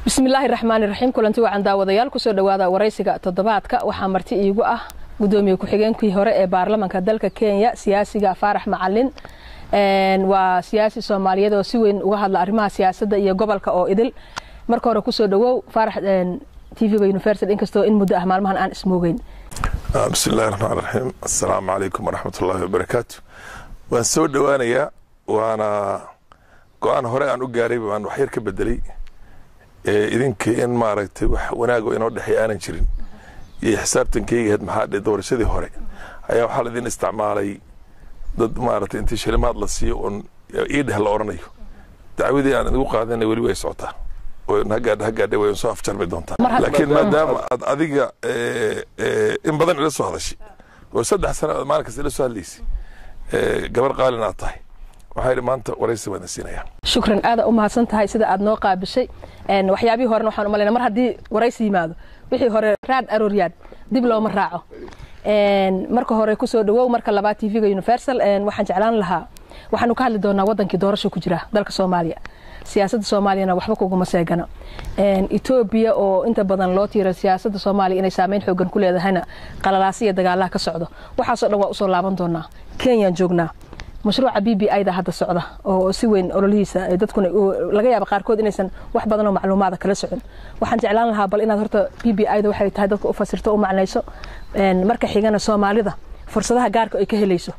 bismillaahi raxmaani raxiim kulanti wacan daawadayaal kusoo dhowaada waraysiga toddobaadka waxaa marti iigu ah gudoomiye ku-xigeenkii hore ee baarlamanka dalka kenya siyaasiga faarax macalin waa siyaasi soomaaliyeed oo si weyn uga hadla arrimaha siyaasadda iyo gobolka oo idil marka hore kusoo dhawow faarax tvga universal inkastoo in muddo ah maalmahan aan ismoogeyn bismillahi raxmaan raxiim assalaamu calaykum waraxmat ullaahi wabarakaatu waan soo dhowaanayaa waana go-aan hore aan u gaaray baan waxyar ka bedelay idinkii in maaragtay wax wanaago inoo dhexey aanan jirin iyo xisaabtankeyga ahayd maxaa dhe doorashadii hore ayaa waxaa laidin isticmaalay dad maaragtay intii shilimaad la siiyo oon ii dheh la odhanayo dacwadii aan idigu qaadana weli way socotaa hagaadh hagaadhe way soo afjarmi doontaa laakiin maadaama aad adiga in badan ila soo hadashay oo saddex sana aad maalin kasta ila soo hadlaysay gabar qaalin aad tahay waxaa yidhi maanta waraysi baan siinaya shukran aada u mahadsan tahay sida aad noo qaabishay waxyaabihii horena waxaan umalayna mar haddii waraysi yimaado wixii hore raad arooryaad dib looma raaco marka hore kusoo dhawow marka labaad tvga universal waxaan jeclaan lahaa waxaanu ka hadli doonaa wadankii doorasho ku jira dalka soomaaliya siyaasadda soomaaliyana waxba kuguma seegana etoobiya oo inta badan loo tiira siyaasadda soomaaliya inay saameyn xoogan ku leedahayna qalalaasi iyo dagaalaha ka socdo waxaasoo dhan waa usoo laaban doonaa kenyaan joognaa mashruuca b b ida hadda socda oo si weyn ololihiisa dadkuna laga yaaba qaarkood inaysan wax badan oo macluumaada kala socon waxaan jeclaan lahaa bal inaad horta b b ida waxay tahay dadka u fasirto u macnayso marka xigana soomaalida fursadaha gaarka ay ka helayso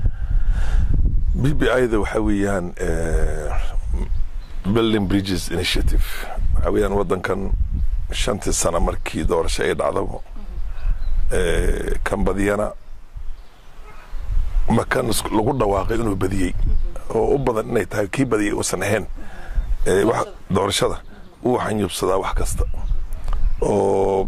b b ida waxaa weeyaan building bridges initiative waxaa weeyaan waddankan shantii sano markii doorasho ay dhacdaba kan badiyana makan lagu dhawaaqay inuu badiyey oo u badan inay tahay kii badiyey uusan ahayn doorashada uu xanyubsadaa wax kasta oo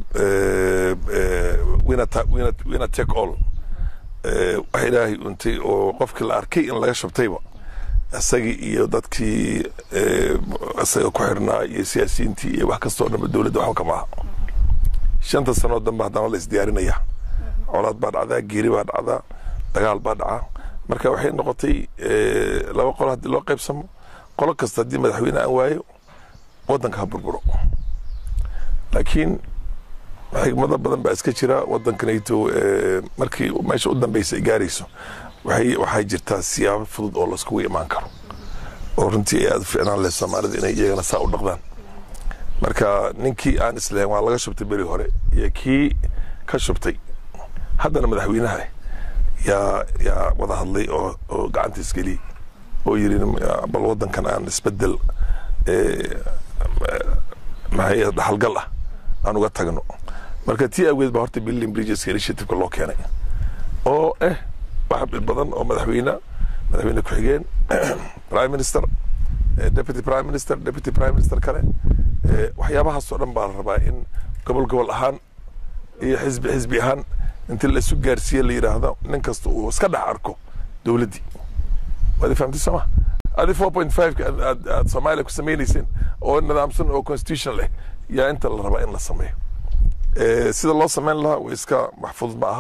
wina take all wax ilaahay untay oo qofkii la arkay in laga shubtayba isagii iyo dadkii isaga ku xirnaa iyo siyaasiyiintii iyo wax kastoo dhanba dowladda waxba kama aha shanta sanoo danba haddana la isdiyaarinaya colaad baa dhacdaa geeri baa dhacdaa dagaal baa dhacaa marka waxay noqotay laba qolo haddii loo qaybsamo qolo kasta haddii madaxweyne aan waayo waddanka ha burburo laakiin xigmado badan baa iska jira waddankanayto markii meesha u dambeysa ay gaarayso waxay jirtaa siyaabo fudud oo laiskugu imaan karo oo runtii ay aad u ficnaan leh soomaalida inay iyagana saa u dhaqdaan marka ninkii aan islahayn waa laga shubtay beri hore iyo kii ka shubtay haddana madaxweynaha yaa yaa wada hadlay oo oo gacanta isgeliyey oo yidhi bal waddankan aan isbedel maxay dhaxalgal ah aan uga tagno marka tii awgeed baa horta building bridgeska initiativeka loo keenay oo eh wax badan oo madaxweyne madaxweyne ku-xigeen prime minister deputy prime minister deputy prime minister kale waxyaabahaasoo dhan baa la rabaa in gobol gobol ahaan iyo xisbi xisbi ahaan intii laisu gaarsiiye la yidhaahdo nin kasta uu iska dhex arko dowladdii waad fahamtay sooma adi four point five aad aad soomaaliya ku samaynayseen oo nidaamsan oo constitution leh yaa inta la rabaa in la sameeyo sida loo samayn lahaa way iska maxfuud ma aha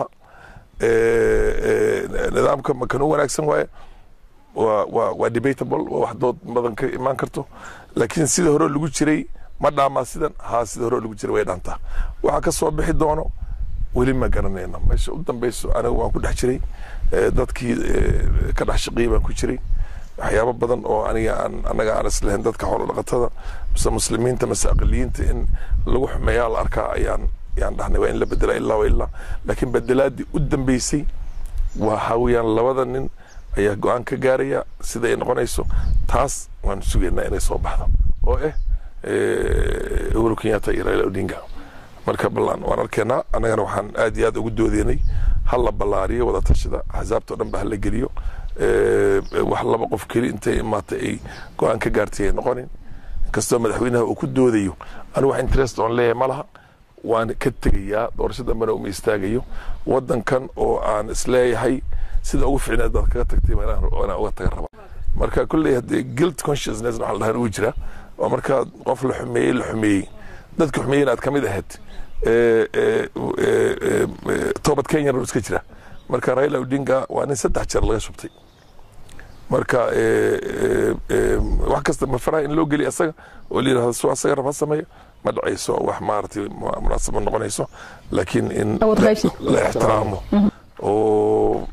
nidaamka makan u wanaagsan waaye waa waa waa debatable waa wax dood badan ka imaan karto laakiin sida hore lagu jiray ma dhaamaa sidan haa sida hore lagu jiray way dhaantaa waxaa ka soo bixi doono weli ma garanayna meesha u dambeyso anigu waan ku dhex jiray dadkii ka dhex shaqeeyey baan ku jiray waxyaabo badan oo aniga aan annaga aan islahayn dadka xoolo dhaqatada mise muslimiinta mise aqaliyiinta in lagu xumeeyaa la arkaa ayaan yaan dhahnay waa in la bedela ilaa wa ilaa laakiin bedelaadii u dambeysay waxa weeyaan labada nin ayaa go-aan ka gaaraya sida ay noqonayso taas waan sugaynaa inay soo baxdo oo eh uhuru kenyatta iyo raila odinga marka ballan waan arkeenaa annagana waxaan aad iyo aad ugu doodeynay ha la ballaariyo wada tashida axsaabta o dhan ba ha la geliyo wax laba qof keli intay imaatay ay go-aan ka gaartay ay noqonin inkastoo madaxweynaha uu ku doodayo anigu wax interest oon leeyahay ma laha waan ka tegayaa doorasho dambena uma istaagayo waddankan oo aan isleeyahay sida ugu ficneed baad kaga tagtay inaan uga taga raba marka kolley haddee guilt consciousness waxa la dhahan uu jira oo markaa qof la xumeeyey la xumeeyey dadka xumeeyeyna aad ka mid ahayd toobad kenyana iska jira marka raila odinga waa nin saddex jeer laga shubtay marka wax kasta ma faraha in loo geliya asaga oo la yidhahdo su asaga rab ha sameeyo ma dhacayso wax maaragtay munaasab ma noqonayso laakiin in la ixtiraamo oo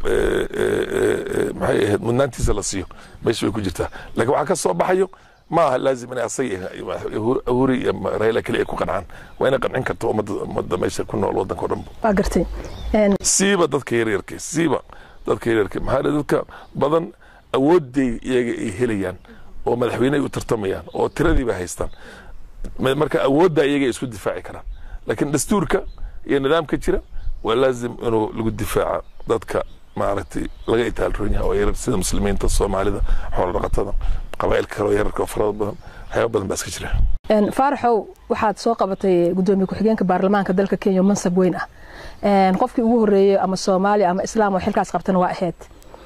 maxay ahayd mudnaantiisa la siiyo meesha way ku jirtaa laakiin waxaa ka soo baxayo ma aha laazim inay asaga huri iyo rayla keli ay ku qancaan waa inay qancin karto ummadda meesha ku nool waddanka o dhan waa gartay siiba dadka yaryarka siiba dadka yaryarka maxaa dadka badan awooday iyaga ay helayaan oo madaxweyne ay u tartamayaan oo tiradiiba haystaan marka awoodda iyaga ay isku difaaci karaan laakiin dastuurka iyo nidaamka jira waa laazim inuu lagu difaaca dadka maaragtay laga itaalroon yahay oo yarar sida muslimiinta soomaalida xoolo dhaqatada qabaa'ilka kale oo yararka oo farada badan waxyaaba badan baa iska jira faaraxow waxaad soo qabatay gudoomiye ku-xigeenka baarlamaanka dalka kenya mansab weyn ah qofkii ugu horeeyey ama soomaaliya ama islaam oo xilkaas qabtana waa ahayd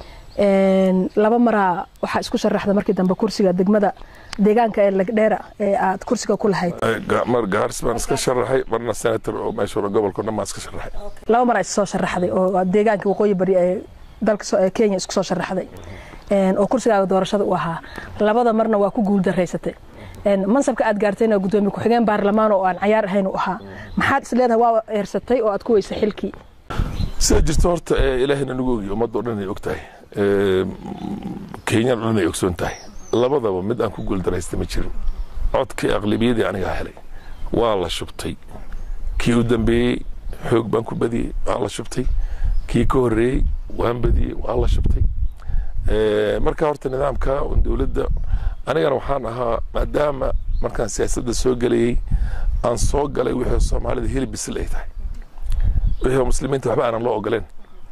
laba maraa waxaa isku sharaxda markii dambe kursiga degmada deegaanka ee lagdheera ee aad kursiga ku lahayd mar gaaris baan iska sharaxay marna senator oo meesha gobolka dhan baan iska sharaxay laba maraa is soo sharaxday oo deegaanka waqooyi bari ee dalka kenya isku soo sharaxday oo kursigaaga doorashada u ahaa labada marna waa ku guul daraysatay mansabka aad gaartayna gudoomiye ku-xigeen baarlamaan oo aan cayaar ahayn u ahaa maxaad is leedahay waa eersatay oo aad ku weysay xilkii sida jirta horta ilaahayna nagu ogiyo ummadda o dhan ay og tahay kenyana o dhan ay ogsoon tahay labadaba mid aan ku guuldaraystay ma jirin codkii aqlabiyadii anigaa helay waa la shubtay kii u dambeeyey xoog baan ku badiyey waa la shubtay kii ka horreeyey waan badiyey waa la shubtay marka horta nidaamka dowladda anigana waxaan ahaa maadaama markaan siyaasadda soo gelayey aan soo galay wixii soomaalida hilib bisil ay tahay wixii muslimiinta waxba aanan loo ogoleen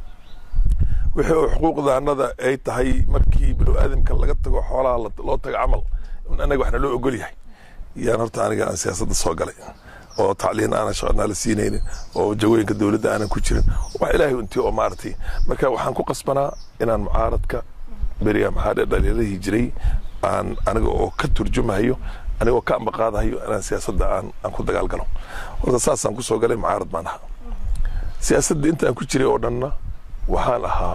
wixii oo xuquuqdaanada ay tahay markii binu aadamka laga tago xoolaha loo tago camal in anaga waxna loo ogol yahay yaan horta aniga aan siyaasadda soo galay oo tacliin aanan shaqanaa la siinaynin oo jagooyinka dowladda aanan ku jirin wax ilaahay untii oo maaragtay marka waxaan ku qasbanaa inaan mucaaradka beriya maxaa dhaliiradii jiray aan aniga oo ka turjumahayo anigoo ka ambaqaadahayo inaan siyaasadda aan aan ku dagaal galo horta saasaan kusoo galay mucaarad baan ahaa siyaasadda intaan ku jiray oo dhanna waxaan ahaa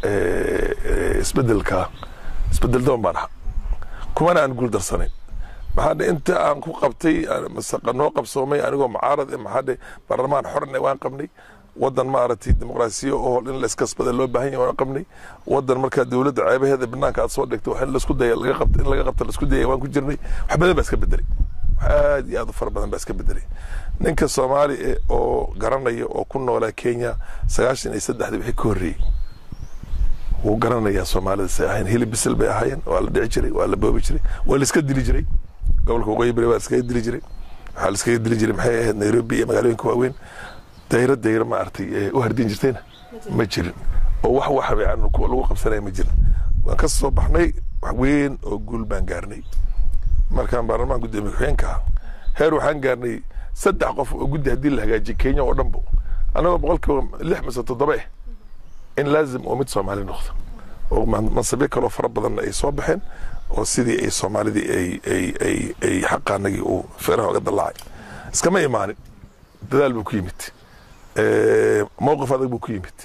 isbedelka isbedel doon baan ahaa kumana aan guul darsanayn maxaa inta aan ku qabtay noo qabsoomay anigoo mucaarad maxaa baarlamaan xorne waan qabnay wadan maaragtay dimuqraasiya oo in la iskasbada loo baahan yahay waan qabnay wadan markaa dowladda ceebaheeda banaanka aad soo dhigtay in laisku daya laga qabta in laga qabta laisku daya waan ku jirnay wax badan baa iska bedelay wax aad iyo aad u fara badan baa iska bedelay ninka soomaali oo garanaya oo ku noolaa kenya sagaashan iyo saddexdii wixii ka horreeyey wuu garanayaa soomaalida say ahayn hilib bisil bay ahaayeen waa la dhici jiray waa la boobi jiray waa la iska dili jiray gobolka waqooyi bari waa la iskaga dili jiray waxaa la iskaga dili jiray maxay ahayd nairobi iyo magaalooyinka waaweyn dayro dayro maaragtay u hardin jirtayna ma jirin oo wax wax lagu qabsanaya ma jirin waan ka soo baxnay wax weyn oo guul baan gaarnay markaan baarlamaan gudoomiye ku-xigeenka ah heer waxaan gaarnay saddex qof oo guddi haddii la hagaajiyo kenya oo dhanbo annagoo boqolkiiba lix mise toddoba eh in laazim oo mid soomaali noqdo oo mansabyo kaloo fara badanna ay soo baxeen oo sidii ay soomaalidii ay ay ay ay xaqaanagii uu feeraha oga dallacay iskama imaanin dadaal buu ku yimid mowqif adag buu ku yimid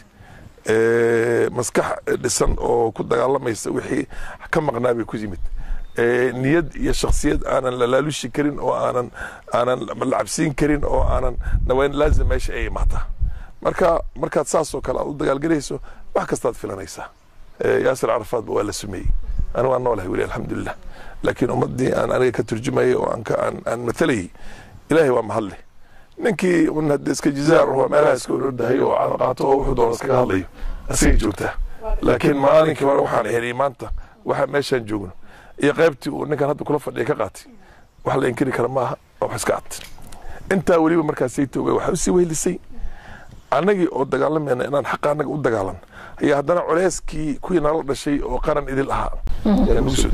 maskax dhisan oo ku dagaalamaysa wixii ka maqnaa bay ku yimid niyad iyo shaksiyad aanan lalaalushi karin oo aanan aanan la cabsiin karin oo aanan nawayn laazim meesha ay imaataa marka markaad saas oo kale aad u dagaalgelayso wax kastaad filanaysaa yaasir carafaadba waa la sumeeyey anigu waan noolahay weli alxamdulilah laakiin ummaddii aan aniga ka turjumayay oo aan aan matalayay ilaahay waa mahadle ninkii un hadda iska jizaar oo meelaha iska orordahay oo caada qaato oo wuxuu doona iskaga hadlayo asigay joogtaa laakiin maalinkii hore waxaan heliyay maanta waxa meeshaan joogno iyo qaybtii uu ninkan hadda kula fadhiya ka qaatay wax la inkiri kara maaha waa wax iska cad intaa weliba markaasay toogay waxaa usii weylisay annagii oo dagaalamayna inaan xaqa annaga u dagaalan ayaa haddana culeyskii kuwii nala dhashay oo qaran idil ahaa nagu soo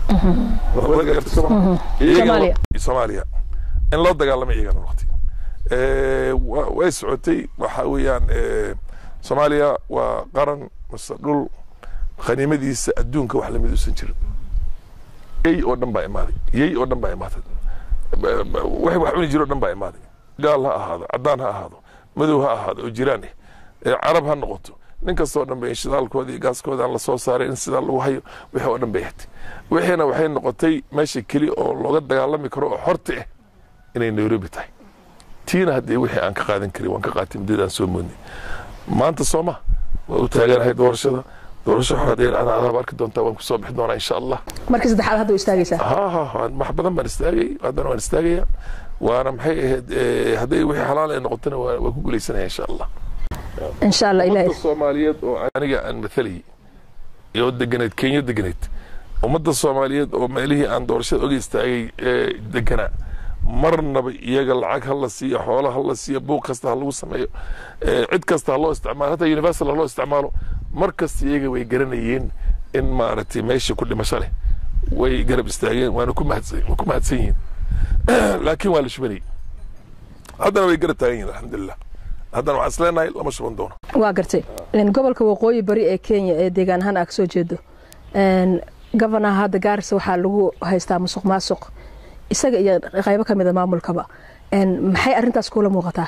soomaaliya in loo dagaalamay iyagana waqti way socotay waxa weeyaan soomaaliya waa qaran mase dhul khaniimadiisa adduunka wax lamid uusan jirin yey oo dhan baa imaaday yey oo dhan baa imaatay wax wax cuni jiro o dhan baa imaaday gaal ha ahaado caddaan ha ahaado madow ha ahaado oo jiraan eh carab ha noqoto nin kastoo dhan bay shidaalkooda iyo gaaskooda aan lasoo saaray in sidaa lagu hayo wixii oo dhan bay ahtay wixiina waxay noqotay meesha keli oo looga dagaalami karo oo xorta ah inay nairobi tahay tiina haddii wixii aan ka qaadan karin waan ka qaatay muddadaan soo moodnay maanta soo ma waa u taaganahay doorashada doorasho xoradeer ana adaab arki doontaa waan kusoo bixi doonaa insha allah markii saddexaad hadda u istaagaysaa ha ha ha wax badan baan istaagay haddana waan istaagaya waana maxay ahayd hadday wixii xalaal ay noqotona waa waa ku guuleysanaya insha allah insha allah ummadda ilaahay soomaaliyeed oo aniga aan mathalayay oo deganeed kenya deganeed ummadda soomaaliyeed oo meelihii aan doorashada oga istaagay ee deganaa marnaba iyaga lacag ha la siiyo xoolo ha la siiyo buuq kasta ha lagu sameeyo ee cid kasta ha loo isticmaalo hataa universal ha loo isticmaalo mar kasta iyaga way garanayeen in maaragtay meesha ku dhimasho leh way garab istaageen waana ku mahadsan waa ku mahadsan yihiin laakiin waa la shubanayay haddana way garab taagan yihiin alxamdulilah haddana waxaan isleenahay lama shuban doono waa gartay Een, gobolka waqooyi bari ee kenya ee deegaan ahaan aa kasoo jeedo gofanaha hadda gaarisa waxaa lagu haystaa musuq maasuq isaga iyo qaybo ka mida maamulkaba Een, maxay arrintaas kula muuqataa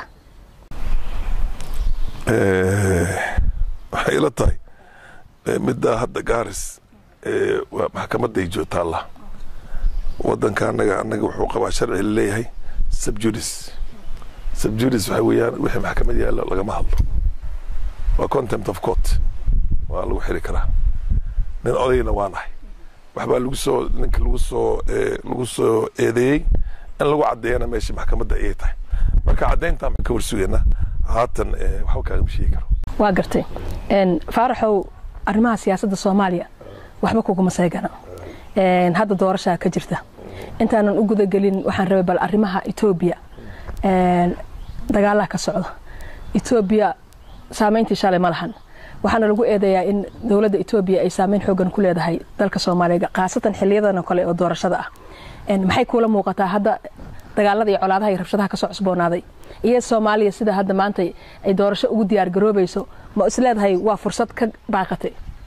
waxay ila tahay eh, middaa hadda gaaris eh, waa maxkamaday joogtaalla wadanka anaga anaga wuxuu qabaa sharci laleeyahay subjudis subjudis waxa weeyaan wixii maxkamad yaalla lagama hadlo waa contempt of court waa lagu xiri karaa nin odayna waa nahay waxbaa lagu soo ninka lagu soo eh, lagu soo eedeeyey in lagu caddeeyana meesha maxkamadda ayay tahay marka caddayntaan baan ka warsugeynaa haatan eh, waxba kaagama sheegi karo waa gartay Een, faaraxow arrimaha siyaasadda soomaaliya waxba kuguma seegana Een, hadda doorashaa ka jirta intaanan u gudagelin waxaan rabay bal arrimaha etoobiya Een, dagaalaha ka socda etoobiya saameyntii shalay ma lahan waxaana lagu eedeeyaa in dowladda etoobiya ay saameyn xoogan ku leedahay dalka soomaaliya khaasatan xiliyadan oo kale oo doorashada ah Een, maxay kuula muuqataa hadda dagaalada iyo colaadaha iyo rabshadaha kasoo cusboonaaday iyo soomaaliya sida hadda maanta ay doorasho ugu diyaar garoobayso ma isleedahay waa fursad ka baaqatay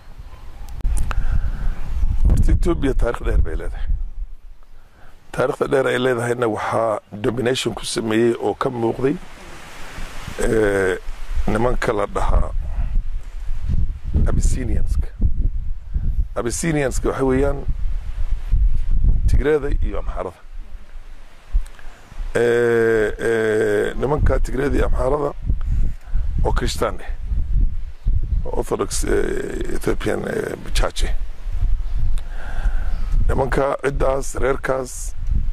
horta etoobiya taarikh dheer bay leedahay taarikhda dheer ay leedahayna waxaa domination ku sameeyey oo ka muuqday eh, nimanka la dhahaa abysinianska abysinianska waxa weeyaan tigreeda iyo amxaarada Eh, eh, nimanka tigreeda iyo amxaarada oo kristaan eh oo orthodox eh, ethiopian eh, church eh. nimanka ciddaas reerkaas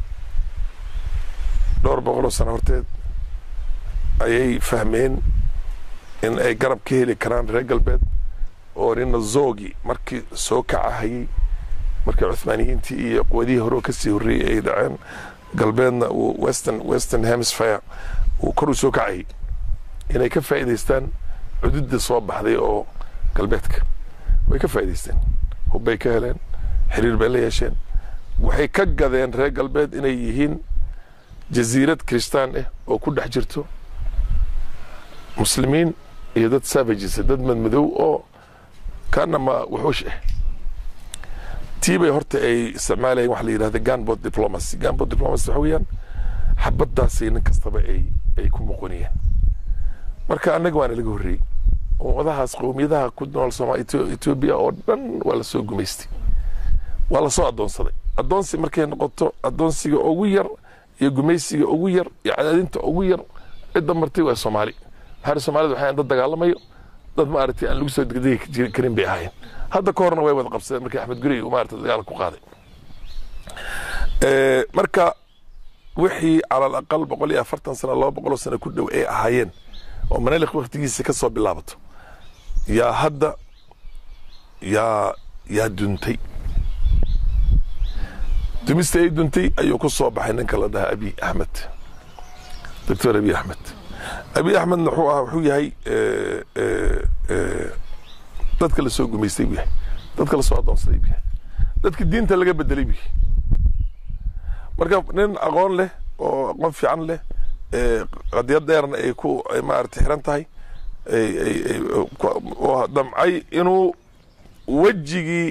dhowr boqol oo sano horteed ayay fahmeen in ay garab ka heli karaan reer galbeed oo nina zogi markii soo kacahayey markii cuthmaaniyiintii iyo quwadihii hore oo kasii horreeyey ay dhaceen galbeedna uu western western hemisphere uu kor u soo kacayay inay ka faa'iidaystaan cududda soo baxday oo galbeedka way ka faa'iidaysteen hubbay ka heleen xiriir bay la yeesheen waxay ka gadeen reer galbeed inay yihiin jasiirad kristaan ah oo ku dhex jirto muslimiin iyo dad savages dad madmadow oo kaanama wuxuush ah tii bay horta ay isticmaalayeen waxa la yidhahda gunboat diplomacy gunboat diplomacy waxa weeyaan xabadaasay nin kastaba ay ay ku muqoniyeen marka annaga waana laga horreeyey ummadahaas qowmiyadaha ku nool sooma etoobiya oo dhan waa la soo gumaystay waa la soo addoonsaday addoonsi markay noqoto addoonsiga ugu yar iyo gumaysiga ugu yar iyo cadaadinta ugu yar cidda martay waa soomaali maxaa soomaalida waxay dad dagaalamayo dad maaragtay aan lagu soo degdegi karin bay ahaayeen hadda ka horna way wada qabsadeen markii axmed gurey uu maaragtay dagaal ku qaaday Eh, marka wixii cala alaqal boqol iyo afartan sano laba boqoloo sano ku dhow ay ahaayeen oo manelik waktigiisa ka soo bilaabato yaa hadda yaa yaa duntay dumista ay duntay ayuu ku soo baxay ninka la dhahaa abi axmed doctor abi axmed abi axmedna wuxuu ahaa wuxuu yahay eh, eh, eh, dadka la soo gumaystay buu yahay dadka la soo addoonsaday buu yahay dadka diinta laga bedelay buu yahay marka nin aqoon leh oo aqoon fiican leh eh, qadiyad dheerna ay ku ay maaragtay xiran tahay ay- ay- ay- ku- oo damcay inuu wejigii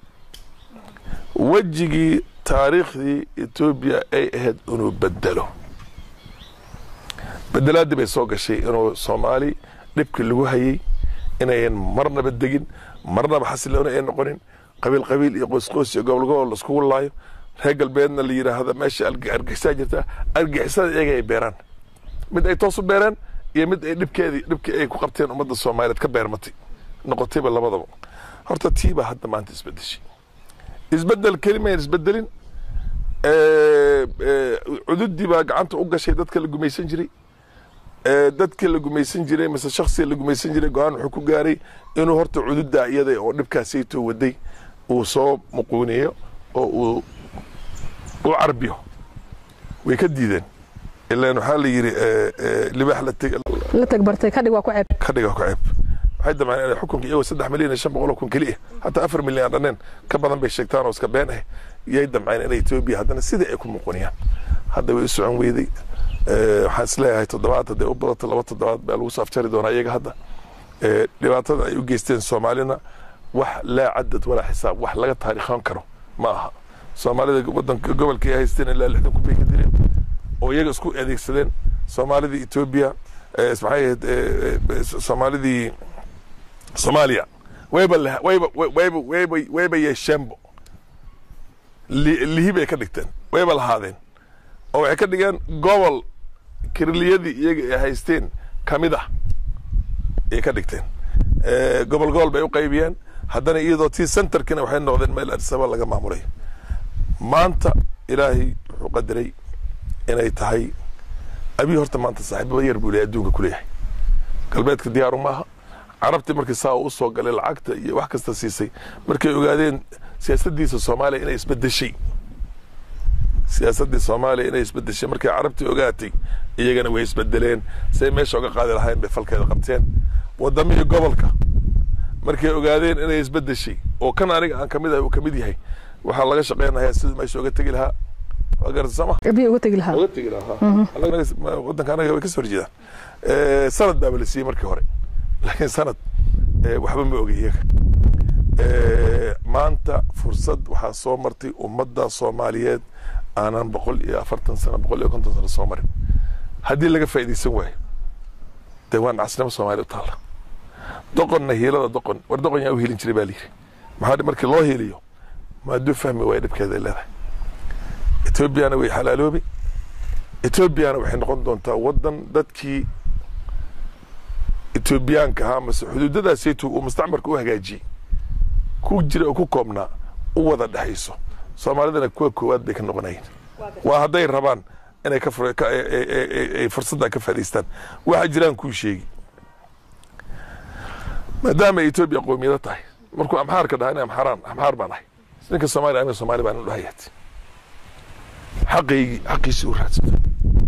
wejigii taariikhdii etoobiya ay ahayd inuu bedelo bedelaadii bay soo gashay inuu soomaali dhibkii lagu hayey inayan marnaba degin marnaba xasiloona ay noqonin qabiil qabiil iyo qoysqoys iyo gobol gobol laiskugu laayo reer galbeedna la yidhaahda meesha argixisaa jirta argixisada iyaga ay beeraan mid ay toos u beereen iyo mid ay dhibkeedii dhibkii ay ku qabteen ummadda soomaaliyeed ka beermatay noqotayba labadaba horta tii baa hadda maanta isbedeshay isbedel kelimayn isbedelin cududii baa gacanta u gashay dadka la gumaysan jiray dadkii la gumaysan jiray mise shaksiga la gumaysan jiray go-aan wuxuu ku gaaray inuu horta cududaa iyada oo dhibkaasaytoo waday uu soo muquuniyo oo uu u carbiyo way ka diideen ilaan waxaa la yidhi libaax la tagbartay kadhig waa ku ceeb ka dhiga ku ceeb waxay damceen inay xukunka iyagoo saddex milyan iyo shan boqol oo kun keliya hataa afar milyan dhanneen ka badan bay sheegtaan oo iska been ah yay damceen inay etoobiya haddana sidii ay ku muquniyaan hadda way u socon weyday waxaan isleeyahay toddobaad hadday u badato laba toddobaad baa lagu soo afjari doonaa iyaga hadda dhibaatada ay u geysteen soomaalina wax laa cadad walaa xisaab wax laga taariikhan karo ma aha soomaalida wadanka gobolka ay haysteen ilaa lixdan kun bay ka dileen oo iyaga isku adeegsadeen soomaalidii etoobiya maxay ahayd soomaalidii soomaaliya wayba wayba wayba wayba wayba yeesheenbo lihi bay ka dhigteen wayba lahaadeen oo waxay ka dhigeen gobol kirliyadii iyaga ay haysteen ka mid ah ayay ka dhigteen gobol gobol bay u qaybiyeen haddana iyadoo tii centerkina waxay noqdeen meel addisaba laga maamulay maanta ilaahay wuxuu qadaray inay tahay abiy horta maanta saaxiibaba yar buu leeyahay adduunka ku leeyahay galbeedka diyaaru maaha carabtii markii saa uu usoo galay lacagta iyo wax kasta siisay markay ogaadeen siyaasaddiisa soomaaliya inay isbedeshay siyaasaddii soomaaliya inay isbedeshay markay carabtii ogaatay iyagana way isbedeleen say meesha uga qaadi lahayn bay falkeeda qabteen wadamihii gobolka markay ogaadeen inay isbedeshay oo kan aniga aan kamid ahay uu kamid yahay waxaa laga shaqeynayaa siduu meesha uga tegi lahaa waa garsama abiy uga tegi lahaa uga tegi lahaa wadanka anaga way kasoo horjeedaan sanad baaba la siiyey markii hore laakiin sanad waxba ma ogay iyaga maanta fursad waxaa soo martay ummadda soomaaliyeed aanan boqol iyo afartan sano boqol iyo konton sano soo marin haddii laga faa'iidaysan waayo dee waa nacasnimo soomaaliya u taalla doqonna hiilada doqon war doqon yaa u hiilin jiray baa layidhi maxaa markii loo hiiliyo maaduu fahmi waaya dhibkeeda ay leedahay etoobiyana way xalaaloobi etoobiyana waxay noqon doontaa waddan dadkii etoobiyaanka ahaa mase xuduudadaasaytu uu mustacmarka u hagaajiyey ku jira oo ku koobnaa u wada dhexayso soomaalidana kuwa koowaad bay ka noqonayeen waa hadday rabaan inay ka ay fursadda ka faa'idaystaan waxa jiraan kuu sheegi maadaama ay etoobiya qoomiyado tahay markuu amxaarka dhaha ina amxaaraan amxaar baan ahay ninka soomaaliya aniga soomaali baan u dhahayaat xaqaygii xaqiisii u raadsata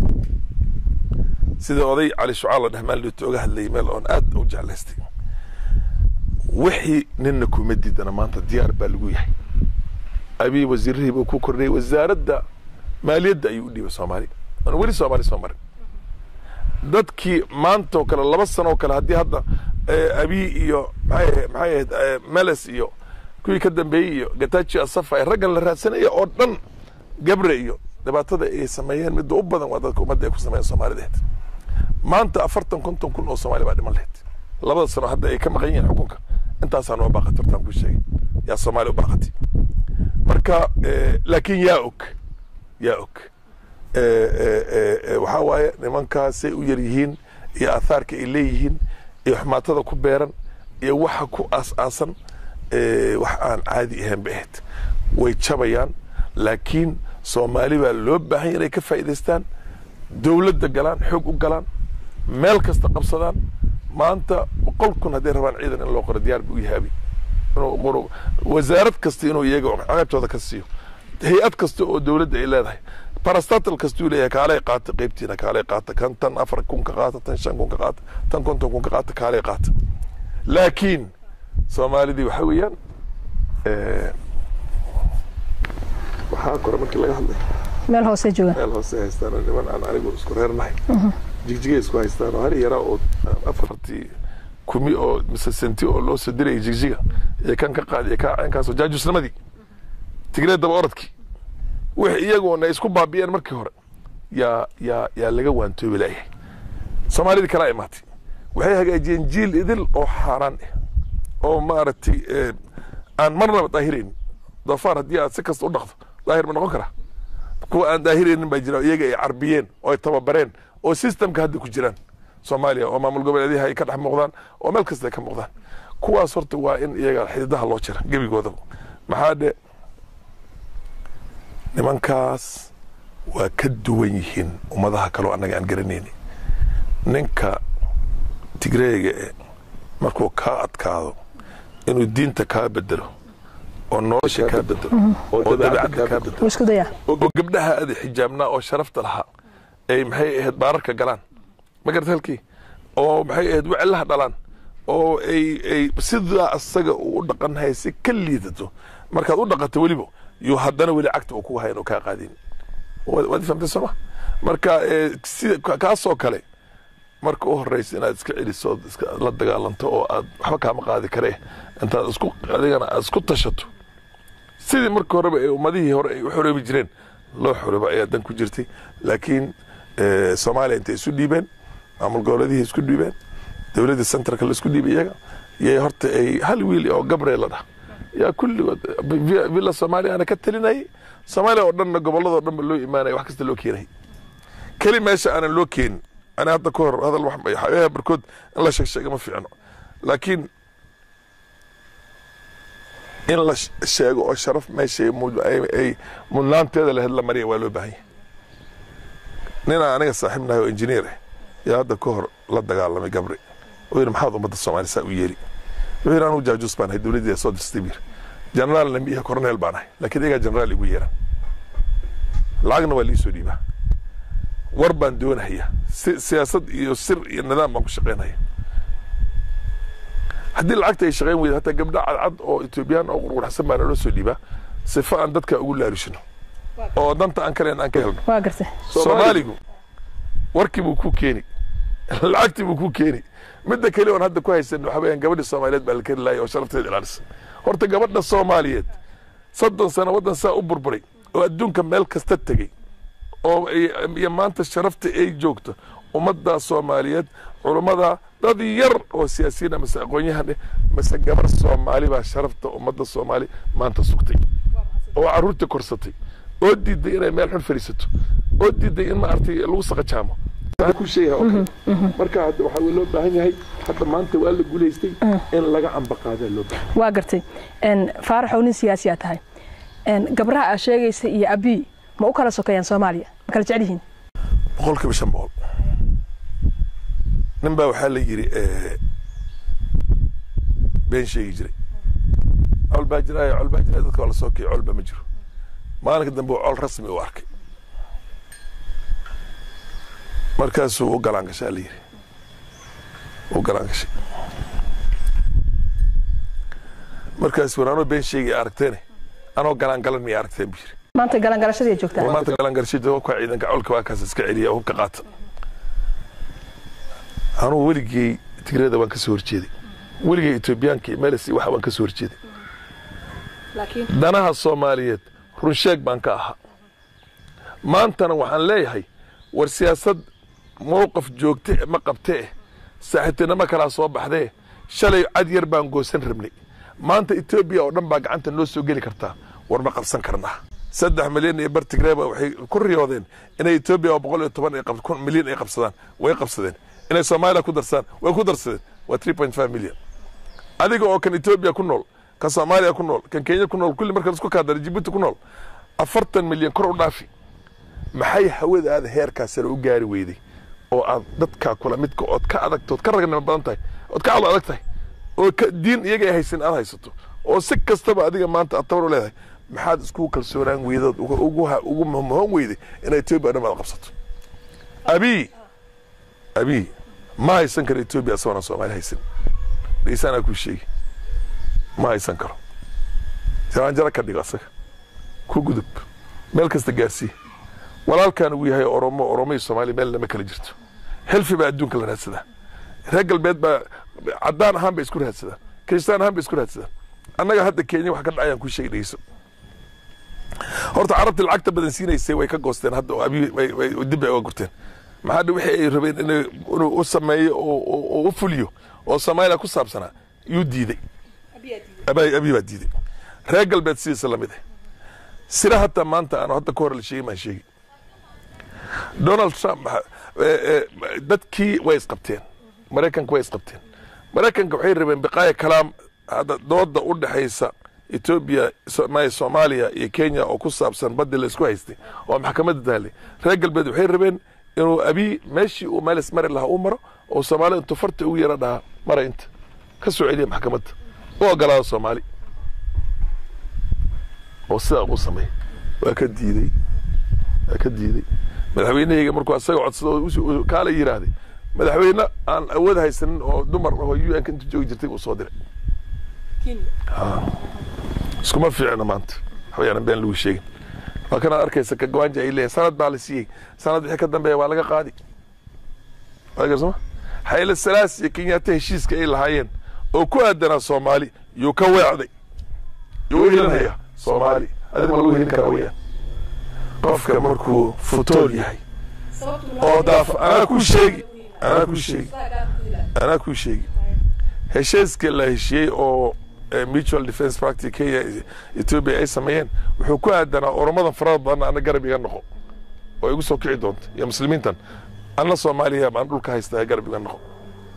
sida oday cali shucaal la dheh maalidooto oga hadlayay meel oon aad u jeclaystay wixii nina kuma diidana maanta diyaar baa lagu yahay abiy wasiirihii buu ku kordhiyey wasaaradda maaliyadda ayuu u dhiibay soomaali aan weli soomaali soo marin dadkii maanta oo kale laba sano oo kale haddii hadda abiy iyo maxay maxay ahayd meles iyo kuwii ka dambeeyey iyo gataji asafa raggan la raadsanaya oo dhan gabre iyo dhibaatada ay sameeyeen midda u badan waa dadka ummadda ay ku sameeyeen soomaalideed maanta afartan konton kun oo soomaali baa dhiman lahayd labada sano hadda ay ka maqan yihiin xukunka intaasaa noo baaqatay hortaan ku sheegay yaa soomaali u baaqatay marka laakiin yaa og yaa og waxaa waaye nimankaasay u yar yihiin iyo aathaarka ay leeyihiin iyo xumaatada ku beeran iyo waxa ku aas-aasan wax aan caadi ahayn bay ahayd way jabayaan laakiin soomaali baa loo baahan inay ka faa'idaystaan dowladda galaan xoog u galaan meel kasta qabsadaan maanta boqol kun hadday rabaan ciidan in loo qoro diyaar buu yahaabi inuu qoro wasaarad kasta inuu iyaga caqabtooda ka siiyo hay-ad kasta oo dowladda ay leedahay barastatal kastuu leeyahay kaalay qaata qeybtiina kaalay qaata kan tan afar kun ka qaata tan shan kun ka qaata tan konton kun ka qaata kaalay qaata laakiin soomaalidii waxa weeyaan waxaa kore markii laga hadlay meel hoose jooga meel hoose haystaan oo niman aan anigu isku reernahay jigjigay isku haystaan oo hari yaraa oo afartii kumi oo mise senti oo loo soo dirayay jigjiga iyo kan ka qaadiya kaa caynkaasoo jaajusnimadii tigreed daba orodkii wix iyagoona isku baabi'een markii hore yaa yaa yaa laga waantoobi laayahay soomaalidii kalaa imaatay waxay hagaajiyeen jiil idil oo xaaraan ah oo maaragtay eh, aan marnaba daahiraynin doofaar haddii aad si kasta u dhaqdo daahir ma noqon karaa kuwa aan daahiraynin baa jira iyaga ay carbiyeen oo ay tababareen oo systemka hadda ku jiraan soomaaliya oo maamul goboleedyada ay ka dhex muuqdaan oo meel kasta ay ka muuqdaan kuwaas horta waa in iyaga xididaha loo jira gebigooda maxaa dhe nimankaas waa ka duwan yihiin ummadaha kaleo annaga aan garanayni ninka tigreega e markuu kaa adkaado inuu diinta kaa bedelo oo nolosha kaa bedelo oo dabeecadda kaa bedelo wuu isku dayaa oo gabdhaha aada xijaabnaa oo sharafta lahaa ay maxay ahayd baararka galaan ma garata halkii oo maxay ahayd wecelaha dhalaan oo ay ay sidaa asaga uu u dhaqanhay si ka liidato markaad u dhaqato weliba yuu haddana weli cagta uu kugu hayan oo kaa qaadin waad waad fahamtay sooma marka eh, sida ka- kaasoo kale marka u horeysa inaad iska celiso ood iska la dagaalanto oo aad waxba kaama qaadi karee intaad isku adigana aad isku tashato sidii marka horeba ee ummadihii hore ay u xoroobi jireen loo xorooba ayaa dan ku jirtay laakiin eh, soomaaliya intay isu dhiibeen maamul goboleedihii isku dhiibeen dowladda centralka la isku dhiibay iyaga yay horta ay hal wiil oo gabriel la dhah yaa kulligood vi- villa soomaaliya ka talinayay soomaaliya oo dhanna gobolladoo dhanba loo imaanaya wax kasta loo keenayay keli meesha aanan loo keenin ani hadda ka hor hadal wax waxyaabaha barkood in la sheegsheega ma fiicno laakiin in la sh- sheego oo sharaf meesha ay mud- ay- ay mudnaanteeda lahayd la mariya waa loo baahan yahay ninaa aniga saaxiib nahay oo injineer ah yaa hadda ka hor la dagaalamay gabri oo yidhi maxaad ummadda soomaaliya saa u yeeli wuxuu yidhi anugu jaajuus baan ahay dowladdii soo dirstay buu yidhi generaalna miiha coronel baan ahay laakiin iyagaa generaal igu yeeran lacagna waa liisoo dhiibaa war baan doonahaya si- siyaasad iyo sir iyo nidaam baan ku shaqaynaya haddii lacagta ay shaqayn weyda hataa gabdho cadcad oo etoobiyaan oo qurqurxsan baa naloo soo dhiibaa sifa aan dadka ugu laarishino oo danta aan kaleen aan ka helno waa gartay soomaaligu warkii buu ku keeni lacagtii buu ku keeni midda kale oon hadda ku haysan waxa weeyaan gabadhi soomaaliyeed baa la keri laaya oo sharafteeda ilaalisa horta gabadha soomaaliyeed soddon sano waddan saa u burburay oo adduunka meel kasta tegey oo ay- iyo maanta sharafta ay joogto ummadda soomaaliyeed culummada dad yar oo siyaasiyiin ah mase aqoon-yahan eh mase gabar soomaali baa sharafta ummadda soomaali maanta sugtay oo caruurta korsatay oo diiday inay meel xun fadhiisato oo diiday in maaragtay lagu saqajaamo Waxaan ku sheegahay oo kale. marka hadda waxaa loo baahan yahay hadda maanta waa la guulaystay in laga ambaqaadaa loo baahan waa gartay Een, faaraxow nin siyaasi aa tahay Een, gabraha aa sheegaysa iyo abii ma u kala sokeeyaan soomaaliya ma kala jecel yihiin boqolkiiba shan boqol nin baa waxaa la yidhi eh, been sheegi jiray col baa jiraayo col baa jiraayo dadka waa la soo kiyay colba ma jiro maalinka dambe uu col rasmi u arkay markaasuu u galaan gashaa la yidhi u galaan gashay markaas war anoo been sheegi aragteene anoo galaan galan miyay aragteen buu yidhi maanta galangalashadii ay joogtaa maanta galangarshida hubka ciidanka colka waa kaas iska celiya hubka qaata anugu weligey tigreeda waan ka soo horjeeday weligey etoobiyaanka iyo meles waxa waan ka soo horjeeday danaha soomaaliyeed runsheeg baan ka ahaa maantana waxaan leeyahay war siyaasad mowqaf joogte ma qabtee saaxiibtinimo kalaa soo baxdee shalay cad yar baan goosan rabnay maanta etoobiya oo dhan baa gacanta noo soo geli kartaa war ma qabsan karnaa saddex milyan iyo bar tigreeba waxay ku riyoodeen inay etoobiya oo boqol iyo toban ay qab- kun milyan ay qabsadaan way qabsadeen inay soomaaliya ku darsaan way ku darsadeen waa three point five milyan adiga oo kan etoobiya ku nool kan soomaaliya ku nool kan kenya ku nool kulli marka laisku kaadara jibuuti ku nool afartan milyan kor u dhaafi maxay hawadaada heerkaa sare u gaari weyday oo aad dadkaa kula midka ood ka adagto ood ka ragnimo badan tahay ood ka calo adag tahay oo ka diin iyaga ay haysan aad haysato oo si kastaba adiga maanta aad tabar u leedahay maxaad isku kalsoonaan weydood ugu ugu ugu mahmoon weyday inay etoobiya dhan baad qabsato abii abii ma haysan karo etoobiya asagoona soomaali haysan dhegeysaanaa kuu sheegi ma haysan karo jaraanjaro ka dhigo asaga ku gudub meel kasta gaarsii walaalkan uu yahay oromo oromo iyo soomaaliya meel lama kala jirto xilfi baa adduunka la raadsadaa reer galbeed baa caddaan ahaan bay isku raadsadaan kiristaan ahaan bay isku raadsadaan annaga hadda kenya wax ka dhacayaan kuu sheegi dhegeyso horta carabtii lacagta badan siinaysay way ka goosteen hadda oo abi way- way- dib bay uga gurteen maxaa dhe wixii ay rabeen inuu u sameeyo oo u fuliyo oo soomaaliya ku saabsanaa yuu diiday abiy baa diiday reer galbeed sidiisa lamid ah sira hataa maanta aan hadda ka hor la sheegin baan sheegi donald trump dadkii way isqabteen maraykanka way isqabteen maraykanka waxay rabeen biqaaya kalaam hadda dooda u dhexaysa etoobiya soomaaliya iyo kenya oo ku saabsan baddi la isku haystay oo maxkamadda taallay reer galbeed waxay rabeen inuu abiy meeshii uu meelis mari lahaa u maro oo soomaalida intuu farta ugu yara dhahaa mara inta ka soo celiya maxkamadda u ogolaada soomaali oo sidaa uu sameey waa ka diiday waa ka diiday madaxweynahayga markuu asaga codsado kaala yidhaahday madaxweyne aan awood haysanin oo dumar oo u n ka inta joogi jirtay uu soo diray iskuma fiicna maanta waxbayaanan been lagu sheegin waa kanaad arkaysa ka gawaanja ay leeyahay sanad baa la siiyey sanad wixii ka dambeeya waa laga qaadi soma xayle salaas iyo kenyaata heshiiska ay lahaayeen oo ku aadanaa soomaali yuu ka weecday yuu u helinaya soomaali adig ma lagu helin karaa weyaan qofka markuu futool yahay oo daaf anaa kuu sheegi anaa kuu sheegi anaa kuu sheegi heshiiska la heshiyey oo mutual defence practic kenya ethiopia ay sameeyeen wuxuu ku aadanaa oromadan farada badan ana garab iga noqo oo igu soo kici doonta iyo muslimiintan anna soomaaliya baan dhulka haystaa garab iga noqo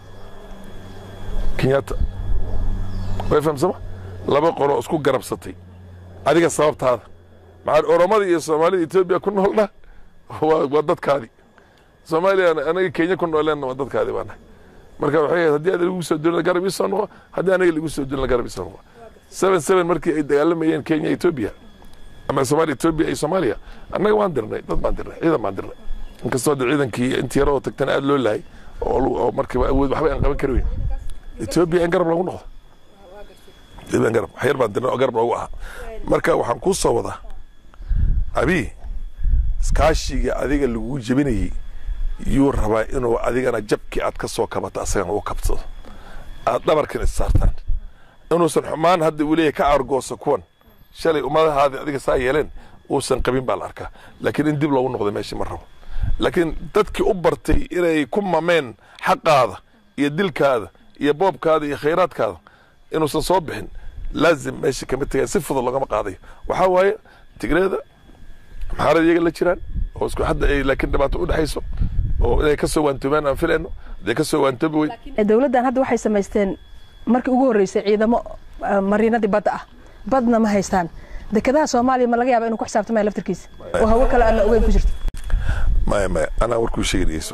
kenyatta way fahamsama laba qolo isku garabsatay adiga sababtaada maxaa oromada iyo soomaalida etoobiya ku noolna waa dadkaadi soomaaliya anaga kenya ku nooleenna waa dadkaadi baa nahay marka waxay ahayd haddii adiga lagu soo duulina garab ii soo noqo haddii anaga lagu soo duulina garab ii soo noqo seven seven markii ay dagaalamayeen kenya etoobiya ama soomaaliya etoobiya iyo soomaaliya annaga waan dirnay dad baan dirnay ciidan baan dirnay inkastoo de ciidankii intii yaro oo tagtana aada loo laayay oo markiiba awood waxba aan qaban kari weyn etoobiya in garab lagu noqdo ciidan garab waxyar baan dirnay oo garab loogu ahaa marka waxaan kuu soo wadaa abi iskaashiga adiga laguu jebinayey yuu rabaa inuu adigana jabkii aad ka soo kabato asagana u kabsado aad dhabarkan issaartaan inuusan xumaan hadda uu leeyahy ka argooso kuwan shalay ummadahaadi adiga saa yeeleen uusan qabin baa la arkaa laakiin in dib loogu noqdo meeshii ma rabo laakiin dadkii u bartay inay ku mameen xaqaada iyo dilkaada iyo boobkaada iyo khayraadkaada inuusan soo bixin laazim meeshii kama tegaan si fudud loogama qaadayo waxaa waaye tigreeda maxaarad iyaga la jiraan oo isku hadda ay laakiin dhibaato u dhexayso oo inay ka soo waantoobaan aan filayno hadday ka soo waantoobi weyn dowladdan hadda waxay samaysteen markii ugu horreysay ciidamo mariinadii badda ah badna ma haystaan dekedaha soomaaliya ma laga yaaba inuu ku xisaabtamaya laftirkiisa oo hawo kale aan la ogeyn ku jirto maya maya anaa warkuu sheegi dhegeyso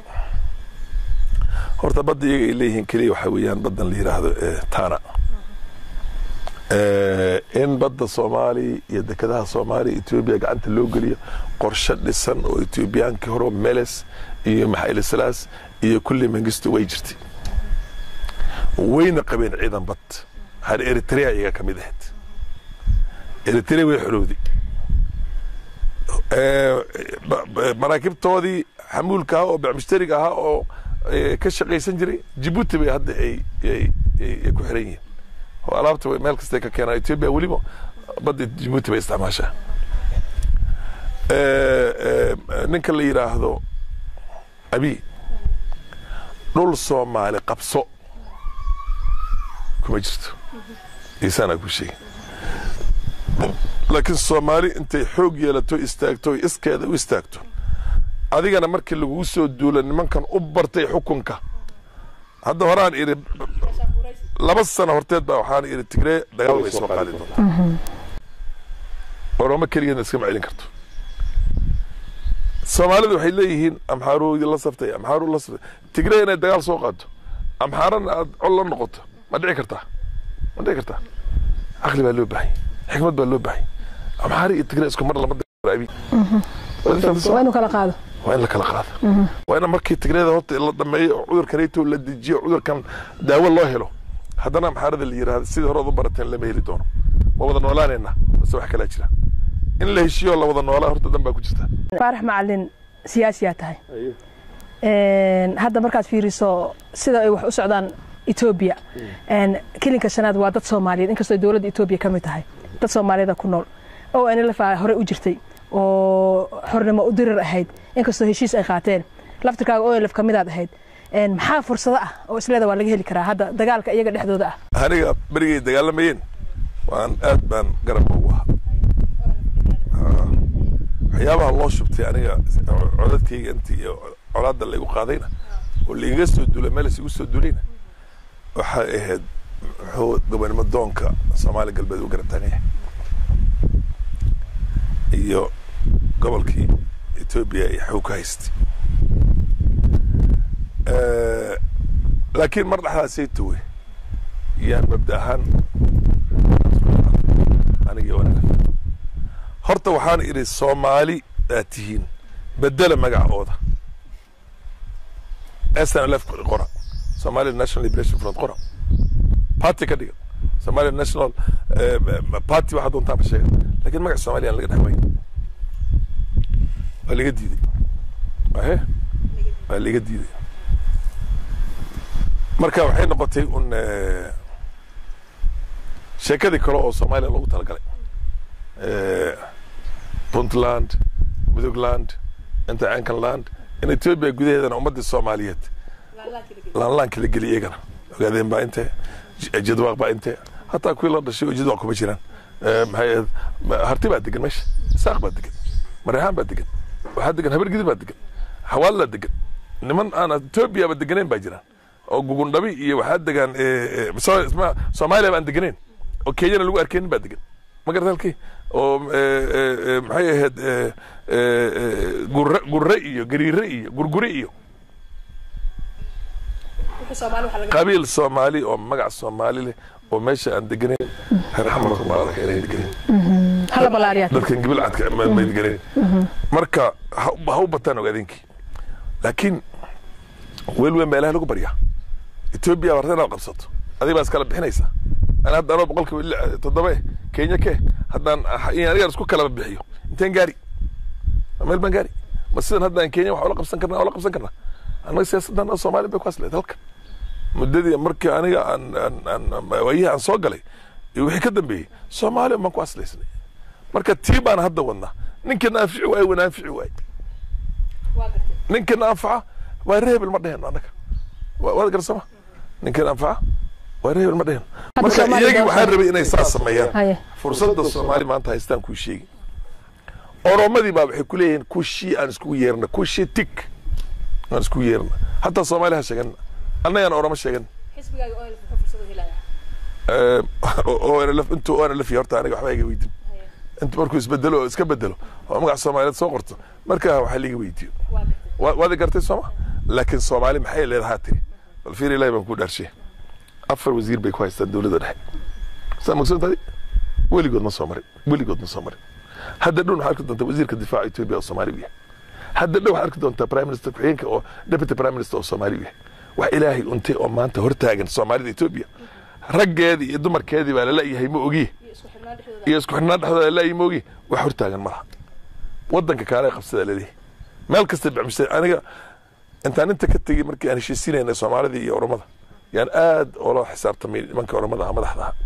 horta badda iyaga ay leeyihiin keliya waxaa weeyaan baddan la yidhaahdo tana in badda soomaaliya iyo dekedaha soomaaliya etoobiya gacanta loo geliyo qorshe dhisan oo etoobiyaankii hore meles iyo maxayle salaas iyo kulli mangisto way jirtay wayna qabeen ciidan bad har eritrea iyaga ka mid ahayd eritrea way xorowday maraakiibtoodii xamuulka ahaa oo bacmushtariga ahaa oo ka shaqaysan jiray jibuuti bay hadda ay ku xiran yihiin oo alaabta meel kastay ka keenaan etoobiya weliba badda jibuuti bay isticmaashaa ninka la yidhaahdo abi dhul soomaali qabso kuma jirto isaanaa ku sheegi laakiin soomaali intay xoog yeelato istaagto o iskeeda u istaagto adigana markii lagugu soo duulo nimankan u bartay xukunka hadda horaan idhi laba sano horteed baa waxaan idhi tigree dagaal way soo qaadi doontaa oromo keligeedna iskama celin karto soomaalidu waxay leeyihiin amxaaru la saftay amxaaru la saftay tigree inay dagaal soo qaado amxaarana aad col la noqoto ma dhici kartaa ma dhici kartaa caqli baa loo baahanya xikmad baa loo baahanya amxaari iyo tigree isku mar lama abi waa inuu kala qaado waa in la kala qaado waa in markii tigreeda horta la dhameeyo oo cudurkan rayto la dejiyo cudurkan daawo loo helo haddana amxaarada la yidhahda sidii hore ad u barateen lama heli doono ma wada noolaanayna base wax kalaa jira in la heshiyo la wada noolaa horta dan baa ku jirta faarax macalin siyaasiyaa tahay hadda markaad fiiriso sida ay wax u socdaan etoobiya kelinka shanaad waa dad soomaaliyeed inkastoo dowladda etoobiya ka mid tahay dad soomaaliyada ku nool oo nlf hore u jirtay oo xornimo u dirir ahayd inkastoo heshiis ay qaateen laftirkaaga olf ka midaad ahayd maxaa fursado ah oo isleeda waa laga heli karaa hadda dagaalka iyaga dhexdooda ah aniga berigay dagaalamayeen waan aad baan garab ugu ahaa waxyaabaha loo shubtay aniga codadkayga intii iyo colaadda laygu qaadayna oo laiga soo duulay meel isigu soo duulayna waxay ahayd muxuu gobonimo doonka soomaali galbeed u garab taagan yahay iyo gobolkii etoobiya iyo xoog ka haystay laakiin mar dhexdaasay tuwe yaan mabda ahaan aniga wanaag horta waxaan idhi soomaali aad tihiin bedela magacooda snlf qora somalia national liberation front qora party ka dhiga somalia national party waxaa doontaanba sheega lakin magaca somalia aan laga dhex wayn waa laga diiday ahe waa laga diiday marka waxay noqotay un sheekadii kale oo soomaaliya loogu talagalay puntland midogland intercankanland in ethiopia gudaheedana ummadii soomaaliyeed laanlaan kala geliya iyagana ogaadeen baa inte jadwaaq baa inte hataa kuwii la dhashay oo jadwaaq kuma jiraan maxay ahayd harti baa degan meesha isaaq baa degan mareexaan baa degan waxaa degan habar gidi baa degan xawaalaa degan niman aan ethiopia ba deganeyn baa jiraan oo gugundhabi iyo waxaa degaan soomaaliya baan deganeyn oo kenyana lagu arkeynin baa degan ma garata halkii oo maxay ahayd gurre gurre iyo gariire iyo gurgure iyo qabiil soomaali oo magac soomaali leh oo meesha aan deganeyn reer xamarka waa arka inay deganeyn dadkan gibil cadka may deganeyn marka ha u bataan ogaadeenkii laakiin weel weyn baa ilahay lagu baryaa etoobiya warta inaad qabsato adig baa iskala bixinaysaa ana hadda anoo boqolkiiba toddoba eh kenya ke haddaan anigaan isku kalaba bixiyo inteen gaari meel baan gaari ma sidan haddaan kenya wax ula qabsan karna ula qabsan karna annaga siyaasaddan soomaaliya bay ku hasleed halkan muddadii markii aniga aan aan waayihii aan soo galay iyo wixii ka dambeeyey soomaaliya baan ku haslaysnay marka tii baan hadda wadnaa ninkana anfici waaye wana anfici waaye ninkana anfaca waa reebel ma dheheno annaga waad garsama ninkana anfaca waa reebel ma dheheno marka iyagii waxaan rabay inay saas sameeyaan fursadda soomaali maanta haystaan kuu sheegi oromadii baa waxay ku leeyihiin kushii aan iskugu yeerna kushii tik aan iskugu yeerna hataa soomaaliya ha sheegan annagaan oromo sheegan onlf intuu onlf horta aniga waxba iga weydin intu markuu isbedelo oo iska bedelo oo magaca soomaaliyeed soo qorto markaa waxaa liiga weydiyo waad gartay sooma laakiin soomaali maxay leedahaa tiri bal fiir ilahi baan ku dhaarshay afar wasiir bay ku haystaan dowladda dhexe saa magsantadi weligood ma soo marin weligood ma soo marin hadda dhow waxaa arki doontaa wasiirka difaaca ethiopia oo soomaali u yahay hadda dhow waxaa arki doontaa prime minister ku-xigeenka oo deputy prime minister oo soomaali u yahay wax ilaahay untay oo maanta hortaagan soomaalida ethiopia raggeedii iyo dumarkeedii baa lalayahay ma ogiye iyo isku xidhnaan dhexdooda lalayahay ma ogiye wax hortaagan malaha wadanka kaale qabsada laleeyahay meel kasta bacmisay aniga intaan inta ka tegey markii aan heshiisiinayna soomaalida iyo oromada yaan aad oola xisaabtamay nimanka oromada ah madaxda ah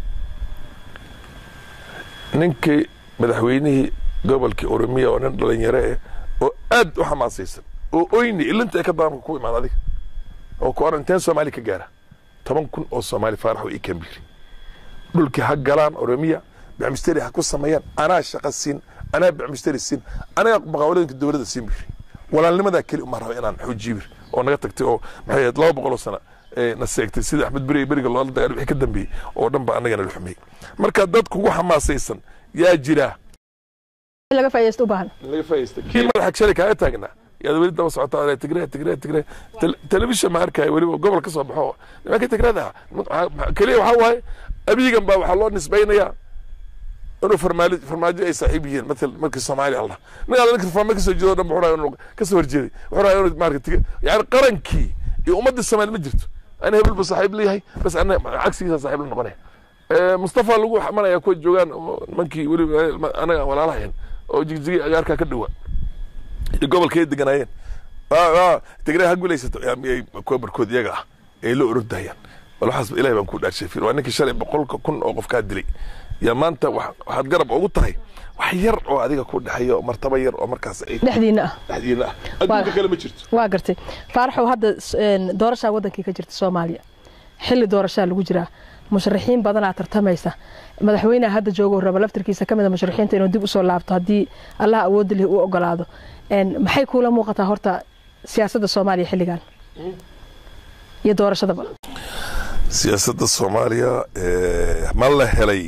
ninkii madaxweynihii gobolkii oromiya oo nin dhalinyaro eh oo aad u xamaasaysan oo oyni ilinta ay ka daamka ku imaada adiga oo ku oran inteen soomaali ka gaara toban kun oo soomaali faarax oo ii kambiri dhulkii ha galaan oromiya bacmisteri ha ku sameeyaan anaa shaqa siin anaa bacmisteri siin anaga maqaawaladinka dowladda siin biri walaalnimadaa keli uma raba inaan xoojiyo bir oo naga tagtay oo maxay ahayd laba boqol oo sana na seegtay sida axmed beri beriga loola dagaal wixii ka dambeeyey oo dhan ba annagana la xumeeyey marka dad kugu xamaasaysan yaa jira laga faa'iidaysto u baahan laga faa'iidaysta kii madaxa shalay kaaga taagnaa yaad weli daba socotaa tigre tigre tigre telefishan ma arkaayo weliba gobol ka soo baxo nimanka tigrada keliya waxaa waaye abiigan baa waxaa loo nisbaynayaa inuu farmaali farmaajo ay saaxiib yihiin matal markii soomaaliya allah nin alla ninka farmaamo kasoo jeedo dhan wuxuu inuu kasoo horjeeday wuxuu raaya inuu maarka yani qarankii iyo ummadda soomaali ma jirto ana hebel buu saaxiib leeyahay bas ana cagsigiisa saaxiib la noqonaya mustafa lagu xamanaya kuwa joogaan nimankii weliba anaga walaalahayn oo jigjigi agaarkaa ka dhowaa iyo gobolkay deganaayeen tigray ha guulaysato kuwa barkood iyaga ah ay la orodahayaan bal waxaas ilahi baan ku dhaarshay waa ninkii shalay boqolka kun oo qof kaa dilay yaa maanta waxaad garab ugu tahay wax yar oo adiga ku dhexeeya oo martaba yar oo markaas ay dhexdiina ah dhexdiina ah adduunka kale ma jirto waa gartay faaraxow hadda doorashaa wadankii ka jirta soomaaliya xilli doorashaa lagu jiraa musharaxiin badanaa tartamaysa madaxweyneha hadda joogo raba laftirkiisa ka mid a musharaxiinta inuu dib usoo laabto haddii allah awoodda leh uu ogolaado maxay kuula muuqataa horta siyaasadda soomaaliya xilligan iyo doorashadaba siyaasadda soomaaliya ma la helay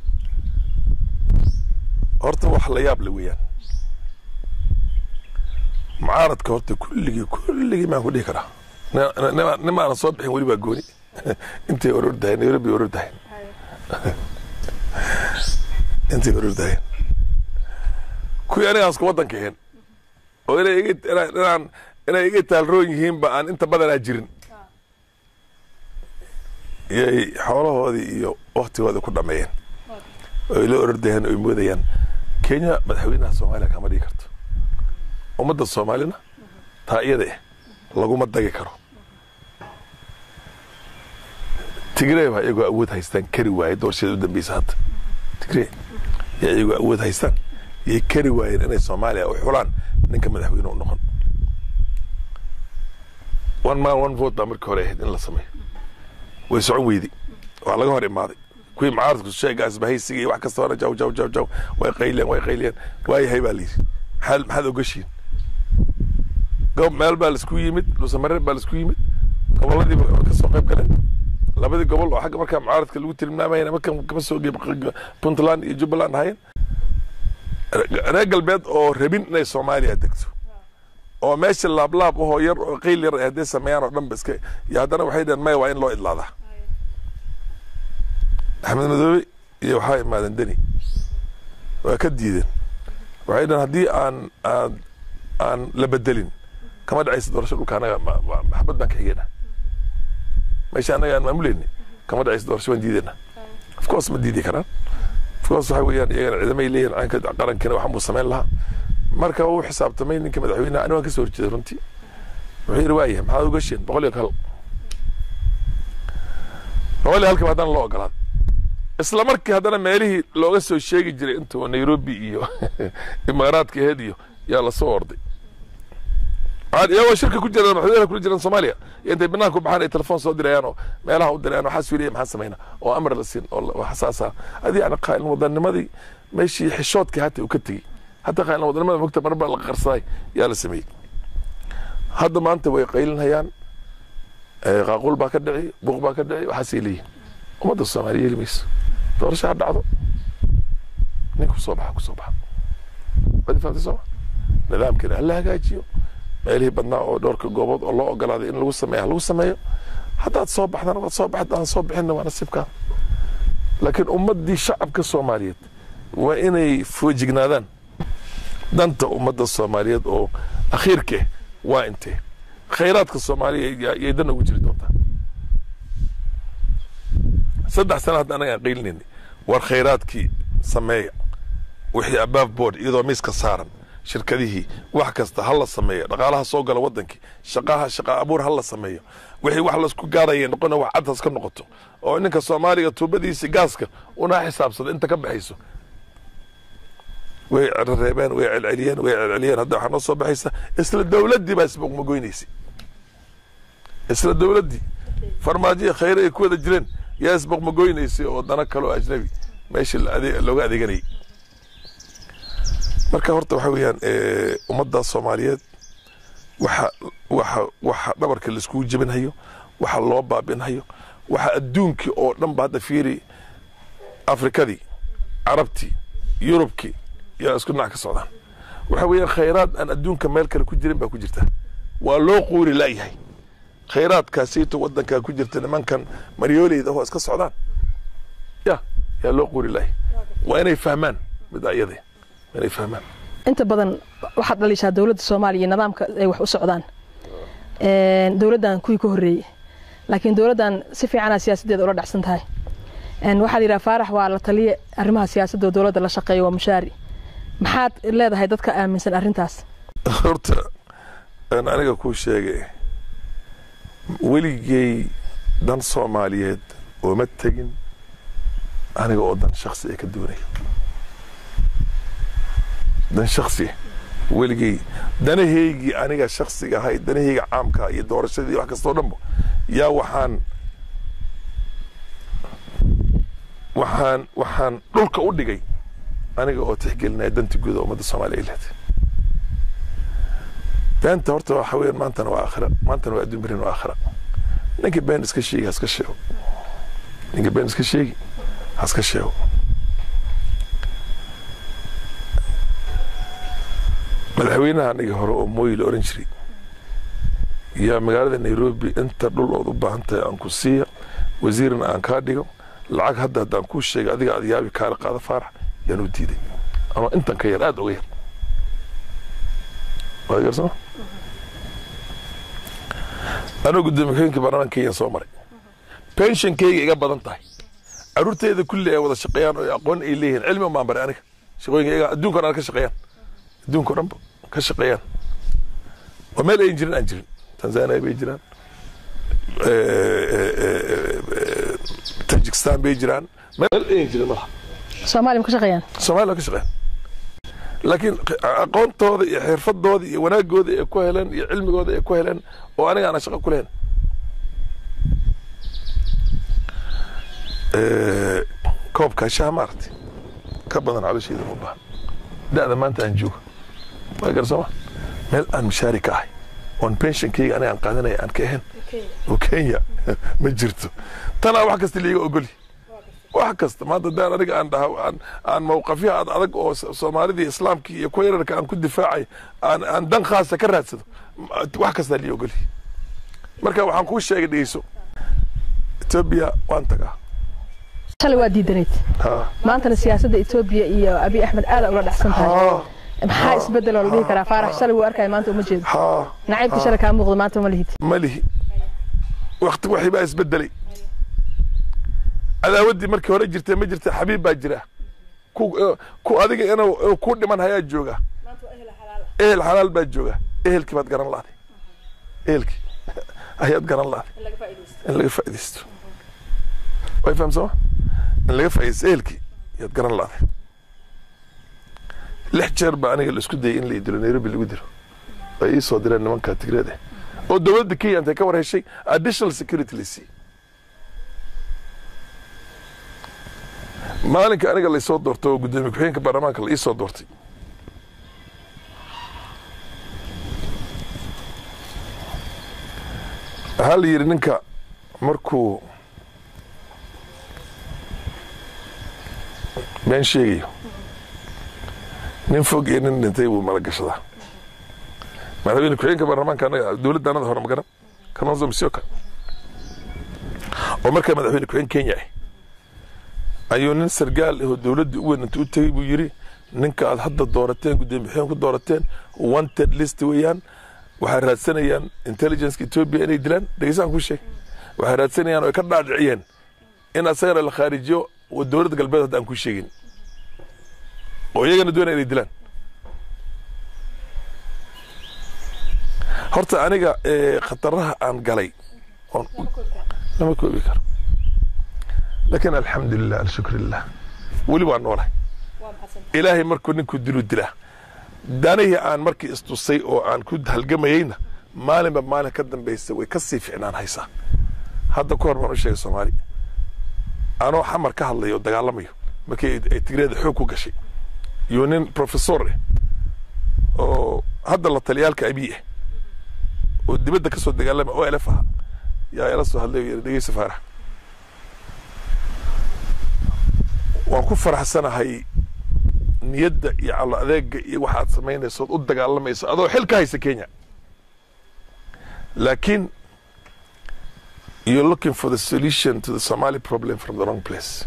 horta wax la yaab le weeyaan mucaaradka horta kulligii kulligii maan ku dhihi karaa nimaanan soo bixin weli baa gooni intay orordahay nairobi orordahay intay orordahay kuwii anigaan isku waddanka ahayn oo inay iga inaan inay iga taalroon yihiinba aan inta badanaa jirin iyay xoolahoodii iyo waktigoodii ku dhameeyeen oy la orordayaan oy moodayaan kenya madaxweynaha soomaaliya kama dhigi karto ummadda soomaalina taa iyada eh laguma dagi karo tigrey waa iyagoo awood haystaan kari waaye doorashada u dambeysa hadda tigrey yaa iyagoo awood haystaan yay kari waayeen inay soomaaliya u xulaan ninka madaxweyne u noqon one man one vote baa markii hore ahayd in la sameeyo way socon weyday waa laga hor imaaday kuwii mucaaradku sheegaas bahaysiga iyo wax kasta hore jaw jaw jaw jaw way qayliyeen way qayliyeen waayahay baa layidhi maxaad maxaad ogashiin gob meel baa laisku yimid luusamareer baa laisku yimid gobolladii ka soo qayb galeen labadii gobol oo xagga markaa mucaaradka lagu tilmaamayana markan kama soo gey puntland iyo jubbaland ahayn reer galbeed oo rabin inay soomaaliya degto oo meesha laablaab ahoo yar oo qayl yar hadday sameeyaan oo dhan ba iska iyo haddana waxay dhaheen maya waa in loo idlaadaa axmed madoobe iyo waxaa imaadeen deni waa ka diideen waxay dhaheen haddii aan aan aan la bedelin kama dhacaysa doorasho dhulka anaga maxabad baan ka xigeenaa meesha anaga aan maamuleyni kama dhacaysa doorasho waan diideenaa of course ma diidi karaan of course waxa weeyaan iyagana ciidamay leeyihin caanka qarankina waxan buu samayn lahaa marka uu xisaabtamay ninka madaxweynaha ani waan ka soo horjeeday runtii wuxuu yidhi waayahay maxaad uga sheen boqol iyo hal boqol iyo halkiiba haddana loo ogolaaday isla markii haddana meelihii looga soo sheegi jiray intuu nairobi iyo imaaraadka aheyd iyo yaa lasoo orday iyagoo shirka ku jiraan madaxweynaha kula jiraan soomaaliya iyo intay banaanka ku baxaan ay telefoon soo dirayaan oo meelaha u dirayaan waxaa suuliyay maxaan samayna oo amar la siin oo xasaasa adi yani qaa'ilin wadanimadii meeshii xishoodkii hata uu ka tegey hataa qaa'ilin wadanimada mogta marba la qarsaday yaa la sameeyey hadda maanta way qaylinhayaan qaaquul baa ka dhici buuq baa ka dhici waxaasay leeyihin ummadda soomaaliya yeeli mayso doorasho ha dhacdo nin kusoo baxa kusoo baxa wadi fahamtay sooma nidaamkina hala hagaajiyo meelihii badnaa oo dhowrka goobood oo loo ogolaaday in lagu sameeyo ha lagu sameeyo haddaad soo baxdana waad soo baxd aan soo bixinna waa nasiibkaa laakiin ummaddii shacabka soomaaliyeed waa inay foojignaadaan danta ummadda soomaaliyeed oo akhiirka ah waa intee khayraadka soomaaliya yay dan ugu jiri doontaa saddex sana hadda anaga aan qaylinayna war khayraadkii sameeya wixii abaaf board iyadoo miiska saaran shirkadihii wax kasta ha la sameeyo dhaqaalaha soo gala wadankii shaqaha shaqa abuur ha la sameeyo wixii wax laisku gaaraya noqona wax caddas ka noqoto oo ninka soomaaliga tuubadiisi gaaska unaa xisaabsada inta ka baxayso way reebeen way celceliyeen way celceliyeen hadda waxaa noo soo baxaysa isla dowladdii baa isboqmagoynaysay isla dowladdii farmaajiya khayre ay ku wada jireen yaa isboqmagoynaysay oo dana kale oo ajnabi meesha looga adeeganayay marka horta waxa weeyaan ummadda soomaaliyeed waxa waxa waxa dhabarka laiskugu jebinhayo waxa loo baabinhayo waxa adduunkii oo dhan ba hadda fiiri afrikadii carabtii yurubkii yaa isku dhinac ka socdaan waxa weeyaan khayraad aan adduunka meel kale ku jirin baa ku jirta waa loo quuri laayahay khayraadkaasiyto wadankaa ku jirta nimankan maryooleyda oo iska socdaan ya yaa loo quuri laayahay waa inay fahmaan mida iyade inay fahmaan inta badan waxaad dhaliishaa dowladda soomaaliya iyo nidaamka ay wax u socdaan dowladdan kuwii ka horreeyey laakiin dowladdan si fiicanaa siyaasaddeeda ula dhacsan tahay waxaad yidhaha faarax waa la taliye arrimaha siyaasadda oo dowladda la shaqeeyo waa mushaari maxaad leedahay dadka aaminsan arrintaas horta aniga kuu sheegay weligey dan soomaaliyeed ooma tegin aniga oo dan shaksi ay ka doonayo dan shaksi weligey danahaygii aniga shaksiga ahay danahayga caamka iyo doorashadii wax kastoo dhanba yaa waxaan waxaan waxaan dhulka u dhigay aniga oo tixgelinaya danta guud oo ummadda soomaaliya ay leedahay beenta horta waxa weeyaan maantana waa aakhira maantana waa adduun berin waa aakhira ninka been iska sheegi ha iska sheego ninka been iska sheegi ha iska sheego madaxweynaha aniga hore oo mooyi la oran jiray yaa magaalada nairobi inta dhul ood u baahan tahay aan ku siiya wasiirna aan kaa dhigo lacag hadda haddaan kuu sheegay adiga aad yaabi kaala qaada faarax yaan u diiday ama intan ka yar aada uga yar waad garsama anoo gudoomiye ku-xigeenka baarlamaanka kenya soo maray pensionkayga iga badan tahay caruurteeda kulli ay wada shaqeeyaan oo aqoon ay leeyihiin cilmi umaan baray aniga shaqooyinka iyaga adduunka o dhan ka shaqeeyaan adduunka o dhan ka shaqeeyaan oo meel ayan jirin aan jirin tanzania bay jiraan tajikistan bay jiraan meel ayan jirin malaha soomaaliya ma ka shaqeeyaan soomaaliya ka shaqeeyaan laakiin aqoontooda iyo xirfadooda iyo wanaagooda ay ku heleen iyo cilmigooda ay ku heleen oo aniga aanan shaqo ku lehen koobkaa shaha maaragtay ka badan calosheeda ma baahan da'da maanta aan joogo waa garsama meel aan mushaari ka ahay oon pensionkayga aniga aan qaadanaya aan ka ahayn oo kenya ma jirto tanaa wax kasta liiga ogoli wax kasta maanta daan aniga aan dhaha aan aan mawqafyaha ad adag oo soomaalidii islaamkii iyo kuwa yararka aan ku difaacay aan aan dan khaasa ka raadsado wax kastaa lii ogoli marka waxaan kuu sheegay dhegeyso etoobiya waan tagaa shalay waa diidanayd ha maantana siyaasadda etoobiya iyo abiy axmed aada ula dhexsan tahay ha maxaa isbedel oo la dhihi karaa faarax shalay wuu arkaya maanta uma jeedo ha nacaybka shalay kaa muuqdo maanta uma lihid ma lihi wakti waxii baa isbedelay cadaawaddii markii hore jirtay ma jirta xabiib baa jira ku ku adiga inuu inuu ku dhiman hayaa jooga ehel xalaal baa jooga ehelkii baad garan la'day ehelkii ayaad garan la'day in laga faa'iidaysto way fahamsama in laga faa'iidaysto ehelkii ayaad garan la'day lix jeer baa aniga la isku dayay in la idilo nairobi lagu dilo ay ii soo direen nimanka tigreed eh oo dowladda kenya intay ka war heshay additional security la siiyey maalinka aniga laysoo doortay oo guddoomiye ku-xigeenka baarlamaanka la ii soo doortay waxaa la yidhi ninka markuu been sheegayo nin fog iyo nin dhintay buu mala gashadaa madaxweyne ku-xigeenka baarlamaanka anaga dowladda anada hore magaran kalonzo musyoka oo markaa madaxweyne ku-xigeen kenya ah ayuu nin sargaal ahoo dowladda u weyn inta u tegey buu yidhi ninka aad hadda doorateen guddoomiye ku doorateen wanted list weeyaan waxay raadsanayaan intelligenceka ethiopia inay dilaan dhegeysaan ku sheeg waxay raadsanayaan oo ay ka dhaadhiciyeen in asagana la khaarijiyo oo dowladda galbeed hadda aan ku sheegin oo iyagana doonaya inay dilaan horta aniga khataraha aan galay oon lama koobi karo laakiin alxamdulilah alshukrilah weli waa noolahay ilaahay markuu ninkuu dilu dilaa danihii aan markii istusay oo aan ku halgamayeyna maalinba maalin ka dambaysa way ka sii ficnaan haysaa hadda ku hor baan u sheegay soomaali anoo xamar ka hadlayo oo dagaalamayo markii ay tigreeda xoog ku gashay iyo nin professor eh oo hadda la taliyaalka abiy ah oo dibadda ka soo dagaalamay oo elef aha yaa ila soo hadlay yidhi dhegeysa faarax waan ku faraxsanahay niyadda iyo calo adeega iyo waxaad samaynayso ood u dagaalamayso adoo xil ka haysa kenya laakiin you're looking for the solution to the somali problem from the wrong place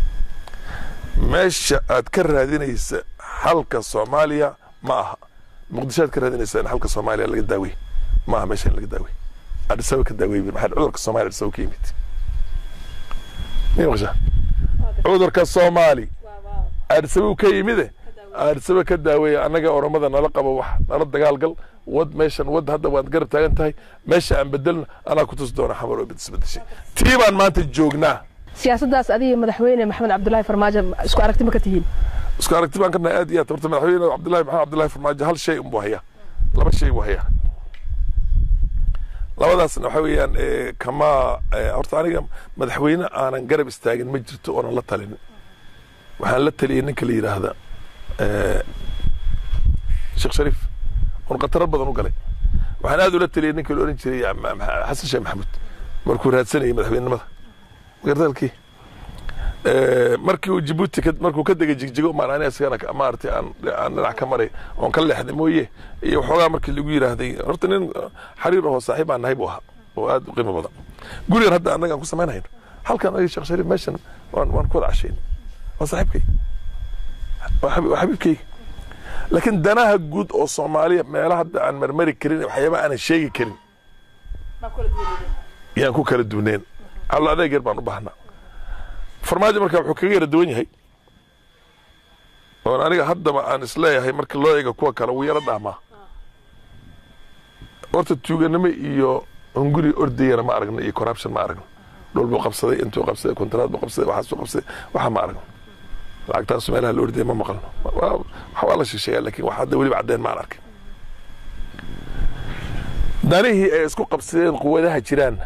meesha aad ka raadinaysa xalka soomaaliya ma aha muqdisho aad ka raadinaysa in xalka soomaaliya laga daawey ma aha meesha in laga daawey adhisawa ka daawey maxaa cudurka soomaaliya adhisawa ka yimid mi maqshaa cudurka soomaali aadhisabu ka yimide aadhisaba ka daaweeya annaga oromada nala qabo wax nala dagaalgal wad meeshan wad hadda waad garab taagan tahay meesha aan bedelno anaa ku tusi doona xamar oo isbedeshay tii baan maanta joognaa siyaasaddaas adiga madaxweyne maxamed cabdulaahi farmaajo isku aragti ma ka tihiin isku aragti baan ka nahay aad iyo aad horta madaxweyne cabdullahi maxamed cabdullahi farmaajo hal shay unbuu hayaa laba shay buu hayaa labadaasna waxa weeyaan eh, kama eh, horta aniga madaxweyne aanan garab istaagin ma jirto oonan la talinin waxaan la taliyey ninka la yidhaahda eh, sheekh shariif oon khataro badan u galay waxaan aad ula taliyey ninka la oran jiray Ma- Ma- xasan sheekh maxamuud markuu raadsanayay madaxweynenimada gardaalkii Eh, markii uu jibuuti ka- markuu ka degay jigjigo maan ani isagana ka- maaragtay aan aan dhinac ka maray oon ka leexday mooye iyo waxoogaa markii lagu yidhaahday horta nin eh, xariir ahoo saaxiib aan nahay buu ahaa oo aad u qiimo badan gurigan hadda annaga aan ku samaynayno halkan aniga sheekh shariif meeshan waan waan ku wada cashayn waa saaxiibkay waa xabi- waa xabiibkayga laakiin danaha guud oo soomaaliya meelaha hadda aan marmari karin waxyaaba aanan sheegi karin yaan ku kala duwneen allo adeeg yar baan u baahnaa farmaajo marka wuxuu kaga yara duwan yahay oon aniga haddaba aan isleeyahay marka loo eego kuwa kale wuu yaro dhaamaa horta tuuganimo iyo hunguri ordayana ma aragno iyo corruption ma aragno dhul buu qabsaday intuu qabsaday kontraad buu qabsaday waxaasuu qabsaday waxa ma aragno lacagtaasu meelaha la ordaya ma maqalno waa waxa waa la shisheeya laakiin wax hadda weliba caddeen maan arkin danihii ay isku qabsadeen quwadaha jiraanna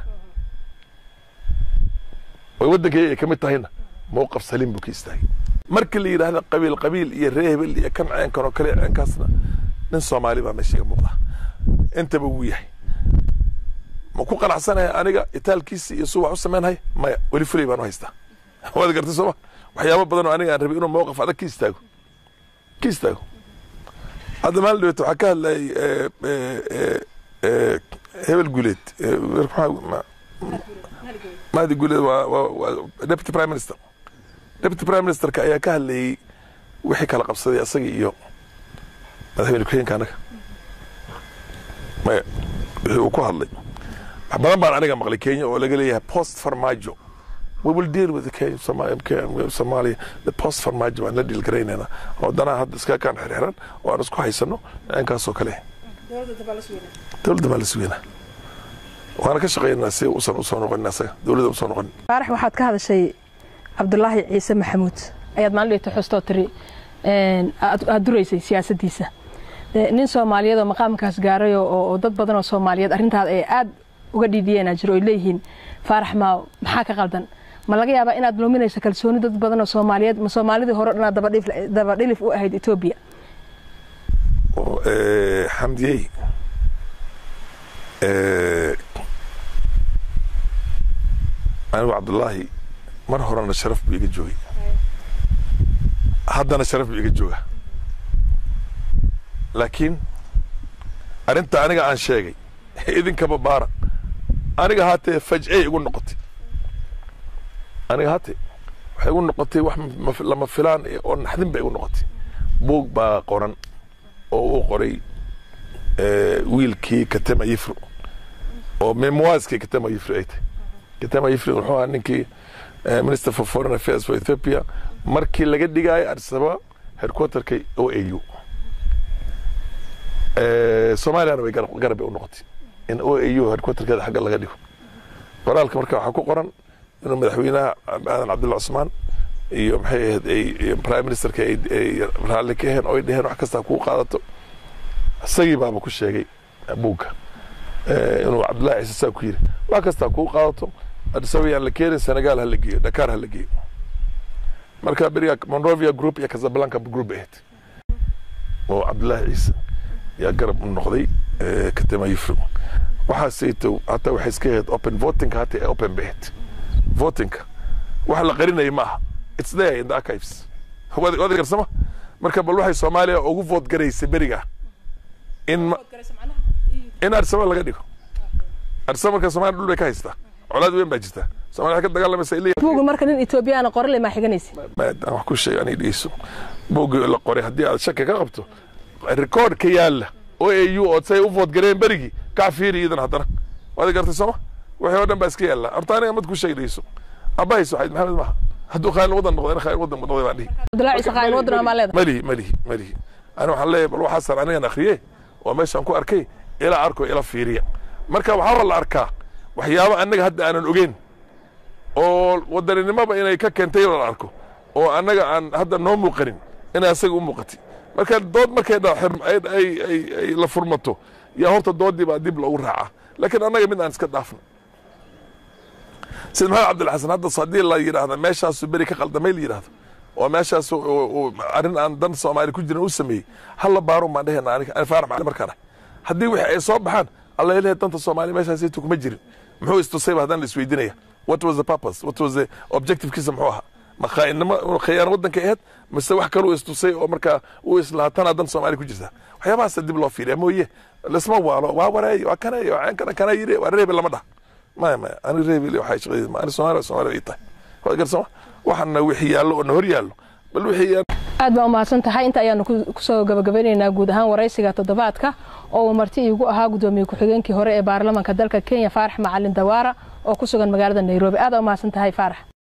oo waddankayga ay ka mid tahayna mowqaf saliim buu ka istaagay markii la yidhaahda qabiil qabiil iyo ree hebel iyo kan ceenkan oo kale ceenkaasna nin soomaali baa meesha iga muuqda intaba wuu yahay ma ku qanacsanaya aniga itaalkiisi iyo suu wax u samaynhay maya weli fulay baan u haystaa waad gartay sooma waxyaabo badan oo aniga aan rabay inuu mowqaf adag ka istaago ka istaago hadda maalin dhaweet waxaa ka hadlayay eh, eh, eh, eh, hebel guuleed eh, maxaa ma- mahdi guuleed waa waa waa deputy prime minister deputy prime ministerka ayaa ka hadlayey wixii kala qabsaday asaga iyo madaxweyne ku-xigeenka anaga maya wixii uu ku hadlay wax badan baan aniga maqlay kenya oo laga leeyahay post farmajo we will deal with the Kenya, Somalia, Kenya, Somalia, the post farmajo waan la dhiilgaraynayna oo danaha hadda iska kaan xirxiran oo aan isku haysano inkaasoo kale dowladda baa la sugeynaa waana ka shaqeynaa si usan usoo noqonin asaga dowladda usoo noqonin faarax waxaad ka hadashay cabdulaahi ciise maxamuud ayaad maalin dhigta xustoo tiri een, aad aad duraysay siyaasaddiisa Ee, nin soomaaliyeed oo maqaamkaas gaaray oo- oo oo dad badan oo soomaaliyeed arrintaas ay aad uga dhiidhiyeenaa jiro oy leeyihiin faarax maa maxaa ka qaldan ma laga yaabaa inaad luminayso kalsooni dad badan oo soomaaliyeed ma soomaalidii hore o dhan aad dabadhif- dabadhilif u ahayd etoobiya oo, eh, xamdiyey eh, anigu cabdullaahi mar horena sharaf buu iga joogay haddana sharaf buu iga jooga laakiin arrinta aniga aan sheegay idinkaba baara aniga haatee fajcey igu noqotay aniga haatee waxay igu noqotay wax ma- lama filaan eh, oo naxdin bay igu noqotay buug baa qoran oo uu qoray eh, wiilkii katema yifro oo memoirskii katema yifro ay tahay katema yifro wuxuu ahaa ninkii eh, minister for foreign affairs for ethiopia markii laga dhigaayo addis ababa headquarterka o a u soomaaliyana way garab garab bay u noqotay in o a u headquarterkeeda xagga laga dhigo qoraalka marka waxaa ku qoran inuu madaxweynaha aadan cabdulla cusmaan iyo maxay ahayd ay iyo prime ministerka ay ay raalli ka aheen oo ay dheheen wax kasta kuu qaadato isagii baaba ku sheegay buugga eh, inuu cabdullahi ciise saa ku yiri wax kastaa kuu qaadato addis ababa yaan la keenin senegal ha la geeyo dakar ha la geeyo marka beriga monrovia group iyo casablanca group ahayd oo cabdullaahi ciise yaa garab u noqday eh, katema yifro waxaasayto hataa waxay iska ahayd open votingka hataa ee open bay ahayd votingka wax la qarinaya ma aha it's there in the archives waad waad garsama marka bal waxay soomaaliya ugu vote garaysay beriga in ma- in addis ababa laga dhigo addis ababa marka soomaaliya dhul bay ka haystaa colaad weyn baa jirta soomaaliya waxay ka dagaalamaysa ilaa buugu marka nin etoobiyaana qorale maa xiganaysa maad aan wax ku sheego anay dhegeyso buuggii la qoray haddii aad shaki ka qabto rikoord ka yaala o a u oo say u vood gareen berigii kac fiiri iidan haddana waad gartay sooma wixii oo dhan baa iska yaala horta aniga mad ku sheegi dhegeyso abahayso waxayd maxamed maaha hadduu khayr wadan noqdo in khayr wadan noqday baan dhihi cabdulaahi ciise qaayil waddan amaa leedahay malihi malihi malihi ani waxaan leeyahay bal waxaasaan anigan akriye oo meeshaan ku arkay ila arko ila fiiriya marka waxaa la arkaa waxyaabo annaga hadda aanan ogeyn oo wadaninimoba inay ka keentay la arko oo annaga aan hadda noo muuqanin inay asaga u muuqatay marka dood markay ay la furmato yaa horta doodii baa dib loogu raacaa laakiin annaga mid aan iska dhaafno sida maxamed cabdilxasan hadda haddii la yidhaahda meeshaasu beri ka qaldamay la yidhahdo oo meeshaas arrin aan dan soomaali ku jirin u sameeyey halla baarun baan dhehena ani faarax macali markaan ah haddii wixii ay soo baxaan alla ilahay danta soomaali meeshaasaytu kuma jirin muxuu istusayba haddaan la isweydiinaya what was the purpose what was the objectivekiisa muxuu ahaa ma khaa'innimo khiyaano waddanka ahayd mise wax kaluu istusay oo markaa uu islahaa tanaa dan soomaali ku jirta waxyaabahaasa dib loo fiiriya mooye lisma waalo waa wareey waa kanay waa kana kana yiri waa reebi lama dhaha maya maya ani reebi waxay shaqadeed ma ani soomaali soomaali ay tahay waa garsama waxaana wixii yaallo oo na hor yaallo bal wixii aad baa umahadsan tahay inta ayaanu kusoo gabagabeynaynaa guud ahaan waraysiga toddobaadka oo uu marti iigu ahaa gudoomiye ku-xigeenkii hore ee baarlamaanka dalka kenya faarax macalin dawaara oo ku sugan magaalada nairobi aad aa umahadsan tahay faarax